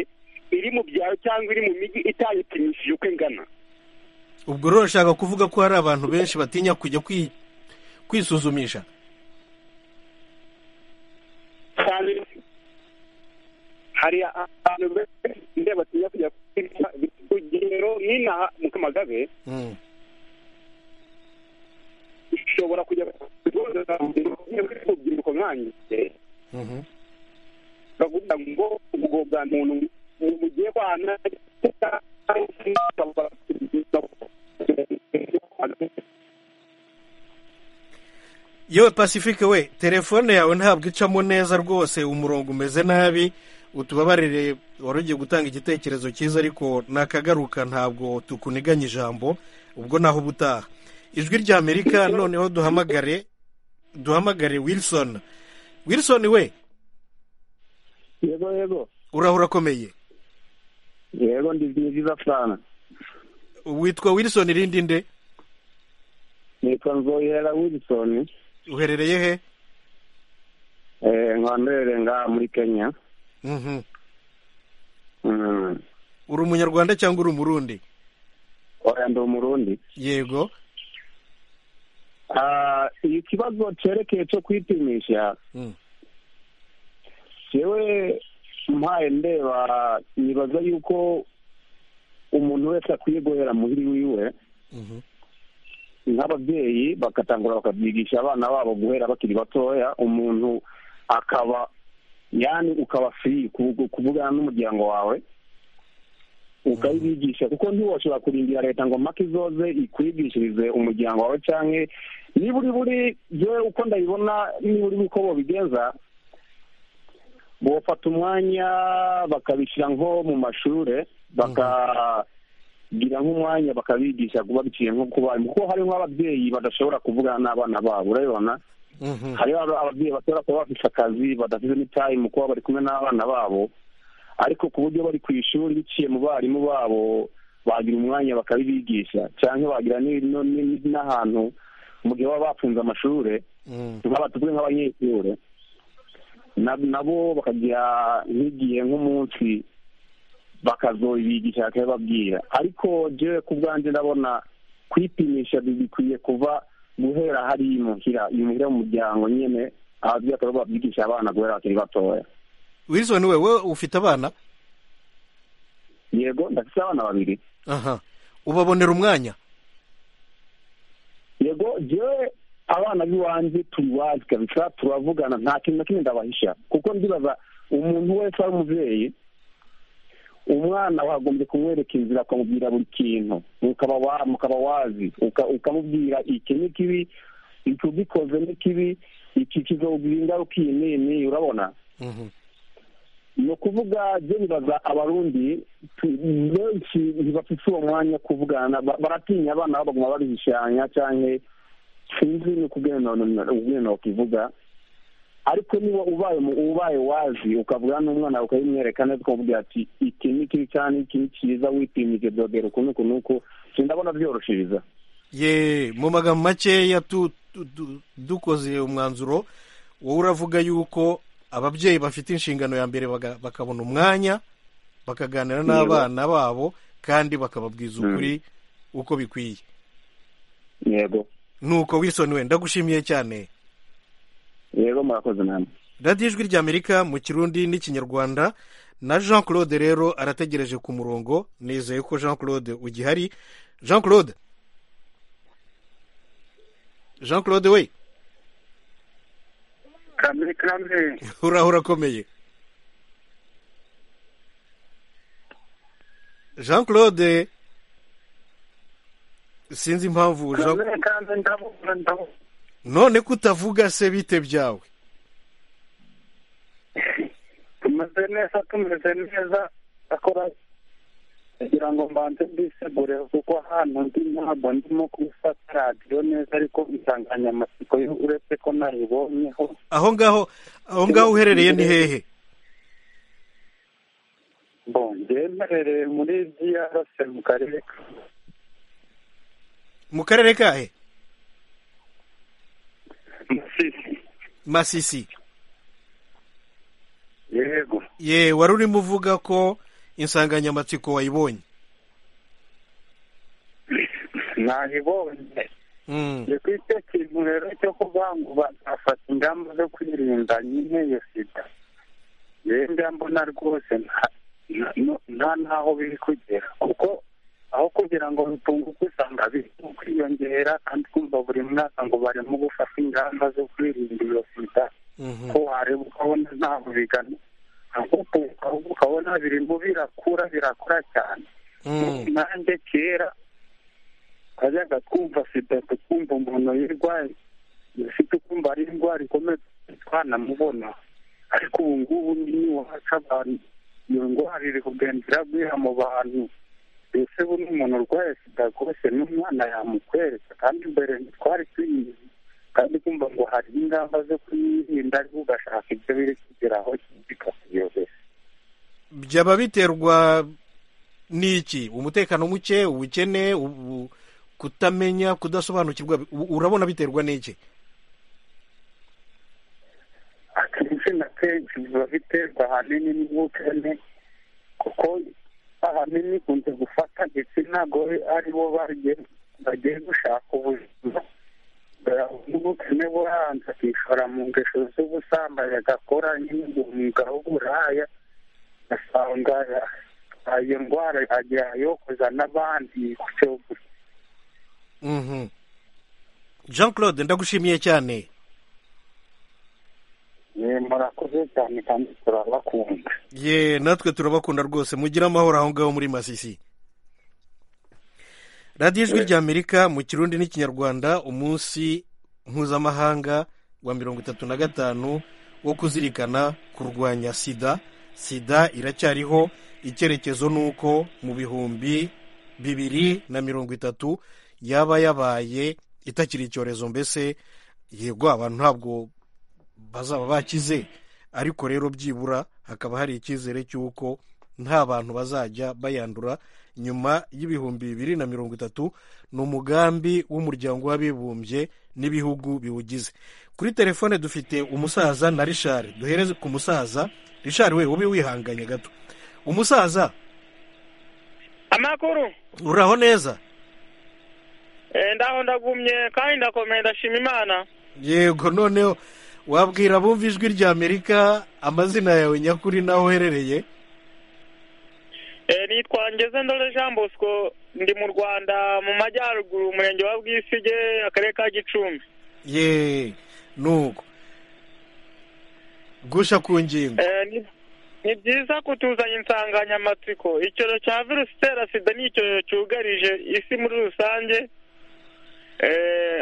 iri mu byaro cyangwa iri mu mijyi itayipimishije uko ingana ubwo rero urashaka kuvuga ko hari abantu benshi batinya kujya kwi- kwisuzumisha cyane hari abantu benshi ndeba batinya kujya kwica urugero nk'inaha mu kamagabe Mm. ushobora kujya ku kigo nderabuzima urubyiruko nkanjye Mhm. bakavuga ngo ubwo bwa muntu mugiye kwana yewe pacifique we telefone yawe ntabwo icamo neza rwose umurongo umeze nabi utubabarire wari ugiye gutanga igitekerezo cyiza ariko nakagaruka ntabwo tukuniganya ijambo ubwo naho ubutaha ijwi rya amerika noneho duhamagare duhamagare wilson wilson we yego yego uraho urakomeye yego ndi byiza sana witwa wilson irindi nde nitwa nzohera wilson uherereye he nkanderere ngaha muri kenya Mhm. Mm. uri umunyarwanda cyangwa uri umurundi oya ndi umurundi yego Ah, ikibazo cyerekeye cyo kwipimisha Mm. yewe mpaye ndeba nibaza yuko umuntu wese akwiye guhera muhiri wiwe Mhm. nk'ababyeyi bagatangura bakabyigisha abana babo guhera bakiri batoya umuntu akaba yani ukaba firi kuvugana n'umuryango wawe ukayibigisha kuko ntiwashobora kurindira leta ngo maka izoze ikwigishirize umuryango wawe cyangwa niba uri buri yewe uko ndabibona niba uri uko bobigenza bofata umwanya bakabishyira nko mu mashuri bakagira nk'umwanya bakabigisha kuba biciye nko ku barimu kuko harimo ababyeyi badashobora kuvugana n'abana babo urabibona hariho ababyeyi bashobora kuba bafite akazi badafite n'itayimu kuba bari kumwe n'abana babo ariko ku buryo bari ku ishuri biciye mu barimu babo bagira umwanya bakabibigisha cyangwa bagira ni- no- ni- n'ahantu mu gihe baba bafunze amashuri nk'aba tuvuge nk'abanyeshuri na- nabo bakagira nk'igihe nk'umunsi bakazobigisha bakabibabwira ariko jewe ku bwanjye ndabona kwipimisha bi- bikwiye kuva guhera hari imuhira imuhira mu muryango nyine ababyeyi bakaba babyigisha abana guhera bakiri batoya wilson wewe ufite abana yego ndafite abana babiri aha ubabonera umwanya yego jewe abana b'iwanjye turi iwacu kabisa turavugana nta kintu na kimwe ndabahisha kuko ndibaza umuntu wese ari umubyeyi umwana wagombye kumwereka inzira ukamubwira buri kintu ukaba wa- mukaba wazi uka- ukamubwira iki ni kibi iki ugikoze ni kibi iki kizogwira ingaruka iyi n'iyi n'iyi urabona Mhm. ni ukuvuga byo bibaza abarundi tu- benshi ntibafite uwo mwanya wo kuvugana ba- baratinya abana babo baguma babishanya cyangwa sinzi ni ukubwirana bakivuga ariko niba ubaye mu- ubaye wazi ukavugana n'umwana wawe ukabimwereka neza ukamubwira ati iki ni kibi cyane iki ni cyiza wipimije byogera uku n'uku n'uku sindabona byoroshiriza ye mu magambo makeya tu- tu- tu- dukoze umwanzuro wowe uravuga yuko ababyeyi bafite inshingano ya mbere baga- bakabona umwanya bakaganira n'abana babo kandi bakababwiza ukuri uko bikwiye yego nuko wilson we ndagushimiye cyane yego murakoze namwe radiyo ijwi ry'amerika mu kirundi n'ikinyarwanda na jean claude rero arategereje ku murongo nizeye ko jean claude ugihari jean claude jean claude we kamere kamere uraho urakomeye jean claude sinzi impamvu jean kamere kamere ndabona ndabona none ko utavuga se bite byawe tumeze neza tumeze neza akora kugira ngo mbanze mbisegure kuko ahantu ndi ntabwo ndimo kubifata radiyo neza ariko insanganyamatsiko yo uretse ko nayibonyeho aho ngaho aho ngaho uherereye ni hehe bon mbyemere muri diyarase mu karere ka mu karere kahe masisi masisi yego ye wari urimo uvuga ko insanganyamatsiko wayibonye nayibonye Mm, ni kuri icyo kintu rero cyo kuvuga ngo bazafata ingamba zo kwirinda nyine iyo sida rero mbona rwose nta- nta- nta n'aho biri kugera kuko aho kugira ngo bitunguke usanga biri kwiyongera kandi kumva buri mwaka ngo barimo gufata ingamba zo kwirinda iyo sida mhm. ko wareba ukabona ntabwo bigana ahubwo ukabona- ukabona birimo birakura birakura cyane Mm, nanjye kera twajyaga twumva sida tukumva umuntu yirwaye ufite ukumva ari indwara ikomeye twanamubona ariko ubu ngubu niwaca abantu iyo ndwara iri kugenda iragwira mu bantu mbese buno umuntu urwaye sida rwose n'umwana yamukwereka kandi mbere ntitwari tuyizi kandi kumva ngo hari ingamba zo kuyirinda ariko ugashaka ibyo biri kugeraho bikakuyobera byaba biterwa n'iki umutekano muke ubukene ubu- kutamenya kudasobanukirwa u- urabona biterwa n'iki akenshi na kenshi biba biterwa ahanini n'ubukene kuko ahanini ikunze gufata ndetse ntabwo ari bo bagiye- bagiye gushaka ubuzima n'ubukene buranze akishora mu ngeso z'ubusambanyi agakora nyine umwuga w'uburaya asanga iyo ndwara yagiye ayokoza n'abandi gutyo gutyo Mhm. jean claude ndagushimiye cyane murakoze cyane kandi turabakunda ye natwe turabakunda rwose mugire amahoro aho ngaho muri masisi radiyo ijwi ry'amerika mu kirundi n'ikinyarwanda umunsi mpuzamahanga wa mirongo itatu na gatanu wo kuzirikana kurwanya sida sida iracyariho icyerekezo ni uko mu bihumbi bibiri na mirongo itatu yaba yabaye itakiri icyorezo mbese yego abantu ntabwo bazaba bakize ariko rero byibura hakaba hari icyizere cy'uko nta bantu bazajya bayandura nyuma y'ibihumbi bibiri na mirongo itatu ni umugambi w'umuryango w'abibumbye n'ibihugu biwugize kuri telefone dufite umusaza na rishari duhereze ku musaza rishari we ube wihanganye gato umusaza amakuru uraho neza ndaho ndagumye kandi ndakomeye ndashima imana yego noneho wabwira abumva ijwi ry'amerika amazina yawe nyakuri n'aho uherereye nitwa ngeze ndore jean bosco ndi mu rwanda mu majyaruguru umurenge wa bwisige akarere ka gicumbi ye nuko gusha ku ngingo ni byiza kutuzanya insanganyamatsiko icyorezo cya virusi itera sida ni icyorezo cyugarije isi muri rusange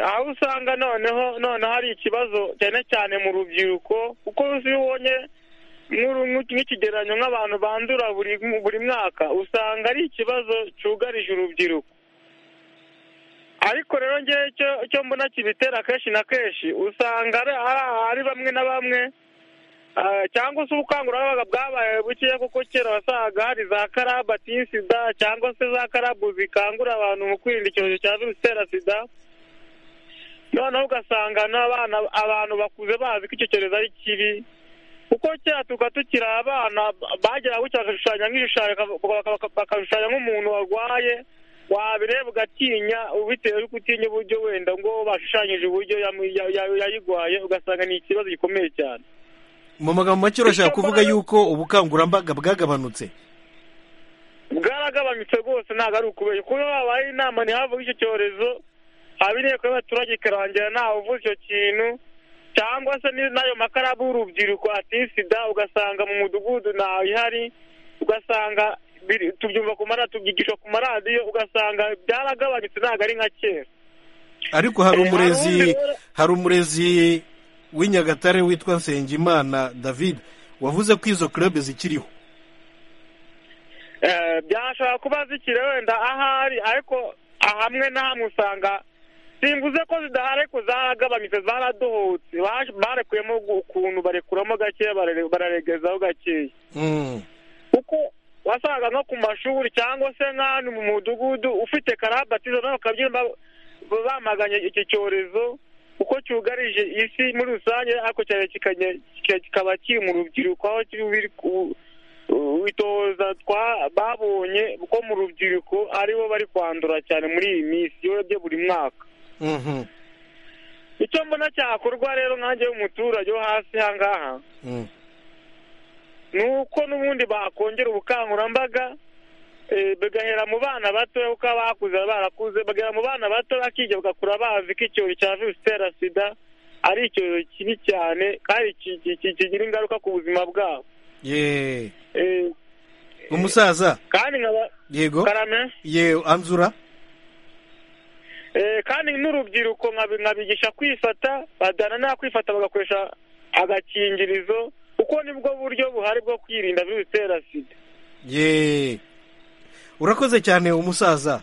aho usanga noneho noneho hari ikibazo cyane cyane mu rubyiruko kuko iyo ubonye nk'ikigereranyo nk'abantu bandura buri mwaka usanga ari ikibazo cyugarije urubyiruko ariko rero ngewe cyo mbona kibitera kenshi na kenshi usanga ari bamwe na bamwe cyangwa se ubukangurambaga bwabaye bukeya kuko kera wasaga hari za karaba sida cyangwa se za karabu zikangura abantu mu kwirinda icyorezo cya virusi itera sida noneho ugasanga n'abana abantu bakuze bazi ko icyo cyorezo ari kibi kuko kera tuba tukiri abana bagera gutya bakashushanya nk'ibishushanyo bakashushanya nk'umuntu warwaye wabireba ugatinya bitewe no utinya uburyo wenda ngo bashushanyije uburyo yayirwaye ugasanga ni ikibazo gikomeye cyane mu magambo make urashaka kuvuga yuko ubukangurambaga bwagabanutse bwaragabanutse rwose ntabwo ari ukubera kuba habaye inama ntihavuge icyo cyorezo haba inteko y'abaturage ikarangira ntawe uvuze icyo kintu cyangwa se n'ayo makarabu y'urubyiruko sida ugasanga mu mudugudu ntawe ihari ugasanga tubyumva ku maradiyo tubyigisha ku maradiyo ugasanga byaragabanutse ntabwo ari nka kera ariko hari umurezi hari umurezi w'inyagatare witwa nsengimana david wavuze ko izo club zikiriho byashobora kuba zikiri wenda ahari ariko hamwe na hamwe usanga simvuze ko zidahari ariko zaragabanutse zaradohotse barekuyemo ukuntu barekuramo gakeya bararegezaho gakeya kuko wasaga nko ku mashuri cyangwa se nk'ahantu mu mudugudu ufite karabatizo nawe bakabyina bamaganye iki cyorezo kuko cyugarije isi muri rusange ariko cyane kikaba kiri mu rubyiruko aho kiri itoza babonye ko mu rubyiruko aribo bari kwandura cyane muri iyi minsi iyo urebye buri mwaka icyo mbona cyakorwa rero nkange y'umuturage wo hasi aha ngaha ni uko n'ubundi bakongera ubukangurambaga bagahera mu bana bato kuko abakuze barakuze bagahera mu bana bato bakiga bagakura bazi ko icyorezo cya virusi itera sida ari icyorezo kibi cyane kandi kigira ingaruka ku buzima bwabo umusaza kandi nkaba yego karame yewe anzura kandi n'urubyiruko nkabigisha kwifata badanana kwifata bagakoresha agakingirizo kuko nibwo buryo buhari bwo kwirinda virusi itera sida yeee urakoze cyane umusaza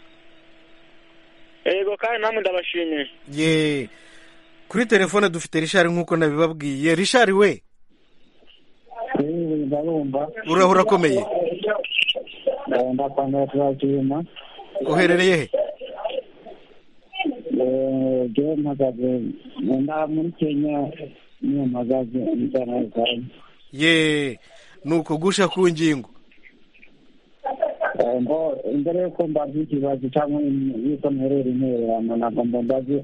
yego kandi namwe ndabashimiye ye kuri telefone dufite rishari nk'uko nabibabwiye rishari we uraho urakomeye uherereye he eee mpagaze nda muri kenya niyo mpagaze inzara zawe ye ni ukugusha ku ngingo ngo mbere y'uko mbaza ikibazo cyangwa yuko mperera intererano ntabwo mbaze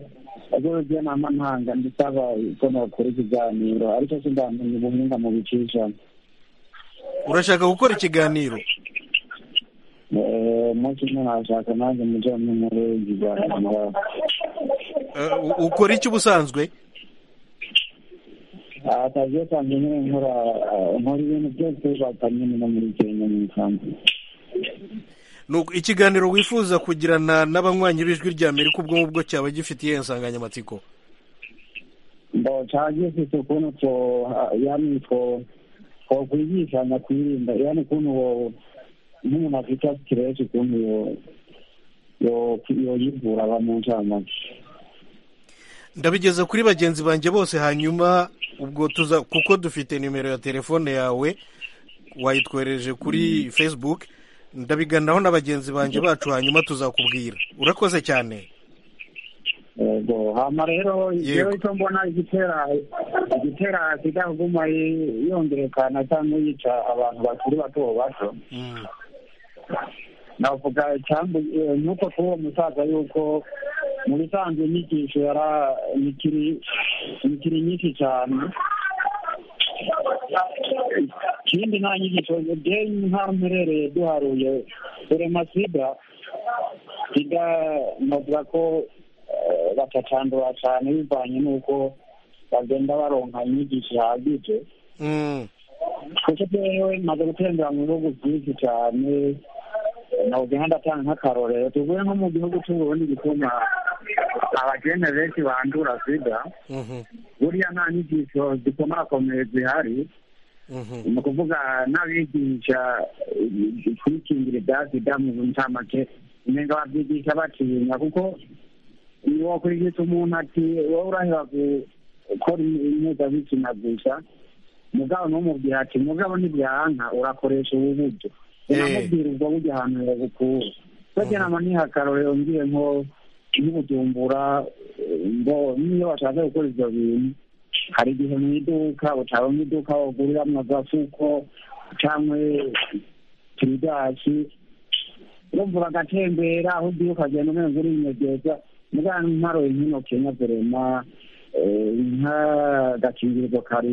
ubwo ubujyanama ntanga ndisaba ko nakora ikiganiro ariko singamenya ubumwunga mu bicishamo urashaka gukora ikiganiro umunsi umwe nashaka nanjye mujye mumureba ikiganiro ukora iki ubusanzwe akazi kanjye nyine nkora nkora ibintu byose bakanyene no muri kenya mu isanzu Nuko ikiganiro wifuza kugirana n'abanywanyi b'ijwi rya amerika ubwo ngubwo cyaba gifitiye insanganyamatsiko mbo cyagiye ufite ukuntu two yani two twakwigishanya kwirinda yani ukuntu wo nk'umuntu afite siteresi ukuntu yo yo yoyivura aba mu ncamake ndabigeza kuri bagenzi banjye bose hanyuma ubwo tuza kuko dufite nimero ya telefone yawe wayitwohereje kuri facebook ndabiganiraho na bagenzi banjye bacu hanyuma tuzakubwira urakoze cyane yego hama rero Yego. rero icyo mbona igitera igitera sida kuguma yi- yongerekana cyangwa yica abantu bakiri bato bato navuga cyangwa eh, nuko kuri uwo musaza yuko mu bisanzwe inyigisho yara nikiri nikiri nyinshi cyane ikindi nta nyigisho de nk'aho mperereye duharuye urema sida sida navuga ko eh, batacandura cyane bivanye n'uko bagenda baronka inyigisho ihagije Mm. kuko rero maze gutembera mu bihugu byinshi cyane navuga ndatanga nk'akarorero tuvuye nko mu gihugu cy'uburundi gituma abagene benshi bandura sida Mhm. buriya nta nyigisho zikomakomeye zihari Mhm. ni ukuvuga n'abigisha eh, kwikingira ibya sida mu ncamake nenga babyigisha batinya kuko ni wakwigisha umuntu ati wowe uraheba gukora impuzabitsina gusa mugabo ntumubwira ati mugabo ntibyanka urakoresha ubu buryo unamubwira ubwo buryo ahantu yabukura bajya nama niha akarorero ngiye nko nk'ubujumbura eh, ngo niyo bashaka gukora ibyo bintu hari igihe mu iduka utaba mu iduka waguriramo agafuko cyangwa tiridashi urumva uragatembera aho ugiye ukagenda umenya ngo urinyegeza mugabo ntaroye nkino kenya verema eh, nk'agakingirizo kari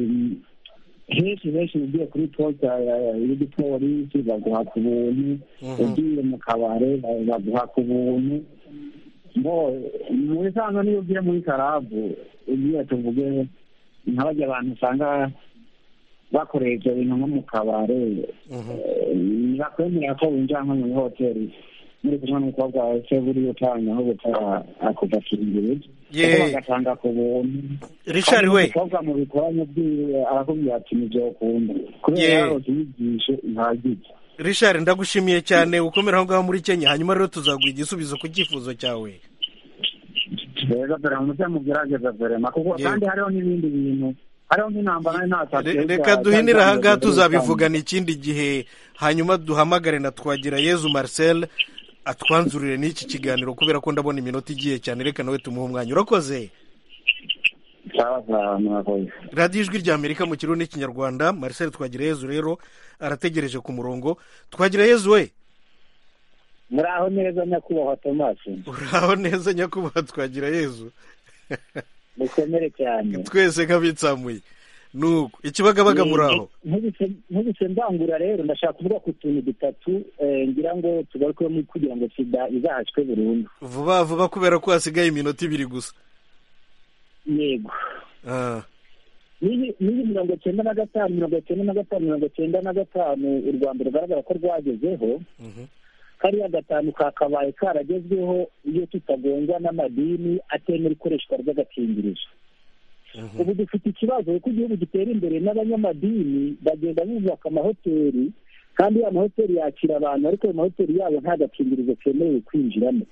henshi henshi ugiye kuri posta ya- ya- y'igipolisi baguha ku buntu Mhm. ugiye mu kabare ba- baguha ku buntu ngo mu bisanzwe niyo ugiye muri karabu ugiye tuvuge nk'abajya abantu usanga bakoreye ibyo bintu nko mu kabare Mhm. eh, ntibakwemerera ko winjira nko muri hoteli muri kumwe n'umukobwa wawe se buriya utanga aho gutara akuva kiringirije Ye. bagatanga ku buntu richard we umukobwa mu bikoranye byiwe arakubwira ati nibyo ukunda kubera Yeah. yaho uyigishe ihagije richard ndagushimiye cyane ukomera aho ngaho muri kenya hanyuma rero tuzaguha igisubizo ku cyifuzo cyawe rero dore muze mugerageza verema kuko Yeah. kandi hariho n'ibindi bintu hariho nk'intambara Re- n'atashe reka duhinire aha ngaha tuzabivugana ikindi gihe hanyuma duhamagare na twagira yezu marcel atwanzurire n'iki kiganiro kubera ko ndabona iminota igiye cyane reka nawe tumuhe umwanya urakoze radiyo ijwi rya amerika mu kirundi n'ikinyarwanda marcel twagira yezu rero arategereje ku murongo twagira yezu we muraho neza nyakubahwa tomasi uraho neza nyakubahwa twagira yezu mukomere cyane twese nk'abitsamuye nuko ikibagabaga muraho Nkubise- nkubise mbangura rero ndashaka kuvuga ku tuntu dutatu eh, ngira ngo tugarukemo kugira ngo sida izahaswe burundu vuba vuba kubera ko hasigaye iminota ibiri gusa yego Ah, n'iyi n'iyi mirongo cyenda na gatanu mirongo cyenda na gatanu mirongo cyenda na gatanu u rwanda rugaragara ko rwagezeho mhm. kariya gatanu kakabaye karagezweho iyo tutagongwa n'amadini atemera ikoreshwa ry'agakingirizo Mhm. ubu dufite ikibazo kuko igihugu gitera imbere n'abanyamadini bagenda bubaka amahoteli kandi ya mahoteli yakira abantu ariko ayo mahoteli yabo nta gakingirizo kemerewe kwinjiramo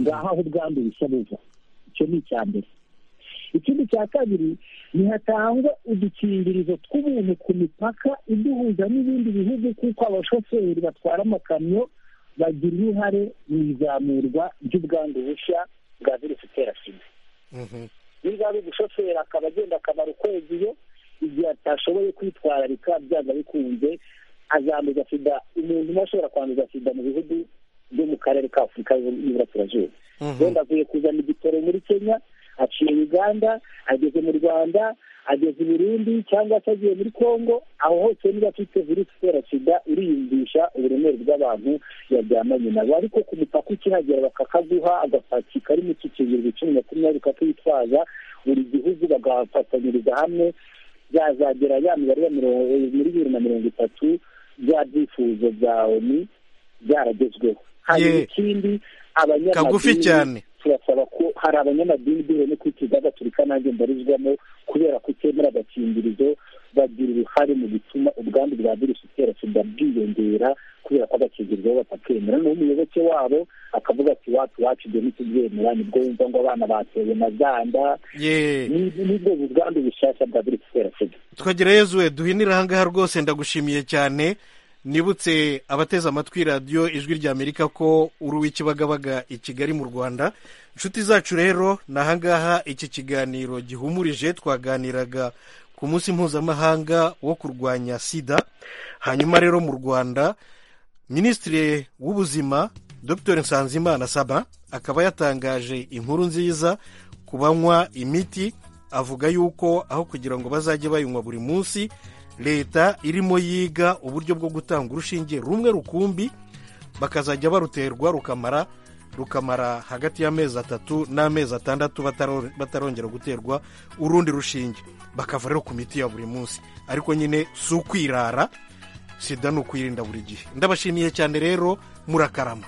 ngaho aho ubwandu bushya buva icyo ni icya mbere ikindi cya kabiri ntihatangwa udukingirizo tw'ubuntu ku mipaka iduhuza n'ibindi bihugu kuko abashoferi batwara amakamyo bagira uruhare mu izamurwa ry'ubwandu bushya bwa virusi itera sida Mhm. niba ari umushoferi akaba agenda akamara ukwezi iyo igihe atashoboye kwitwararika byanga bikunze azanduza sida umuntu umwe ashobora kwanduza sida mu bihugu byo mu karere ka afurika y'Iburasirazuba Mhm. wenda avuye kuzana igitoro muri kenya aciye uganda ageze mu rwanda ageze i burundi cyangwa se agiye muri congo aho hose niba afite virusi itera sida uriyumvisha uburemere bw'abantu yaryamanye nabo ariko ku mupaka ukihagera bakakaguha agapaki kari mu kikingirizo cumi makumyabiri kakitwaza buri gihugu bagafatanyiriza hamwe yazagera ya mibare ya mirongo muri bibiri na mirongo itatu bya byifuzo bya oni byaragezweho hanyuma Ye. ikindi Kagufi cyane. abanyamadini turasaba ko hari abanyamadini duhuye no kwitiza gaturika nanjye mbarizwamo kubera kutemera agakingirizo bagira uruhare mu gutuma ubwandu bwa virusi itera sida bwiyongera kubera ko agakingirizo bo batakemera n'uwo umuyoboke wabo akavuga ati wacu wacu ibyo ntitubyemera nibwo wumva ngo abana batewe na bwa nda ye Ni- nibwo ubwandu bushyashya bwa virusi itera sida tukagera yezuwe duhinire ahangaha rwose ndagushimiye cyane nibutse abateze amatwi radiyo ijwi ry'amerika ko uri uw'ikibagabaga i kigali mu rwanda inshuti zacu rero ni ahangaha iki kiganiro gihumurije twaganiraga ku munsi mpuzamahanga wo kurwanya sida hanyuma rero mu rwanda minisitiri w'ubuzima dr nsanzimana saba akaba yatangaje inkuru nziza ku banywa imiti avuga yuko aho kugira ngo bazajye bayinywa buri munsi leta irimo yiga uburyo bwo gutanga urushinge rumwe rukumbi bakazajya baruterwa rukamara rukamara hagati y'amezi atatu n'amezi atandatu bataro- batarongera guterwa urundi rushinge bakava rero ku miti ya buri munsi ariko nyine si ukwirara sida ni ukwirinda buri gihe ndabashimiye cyane rero murakarama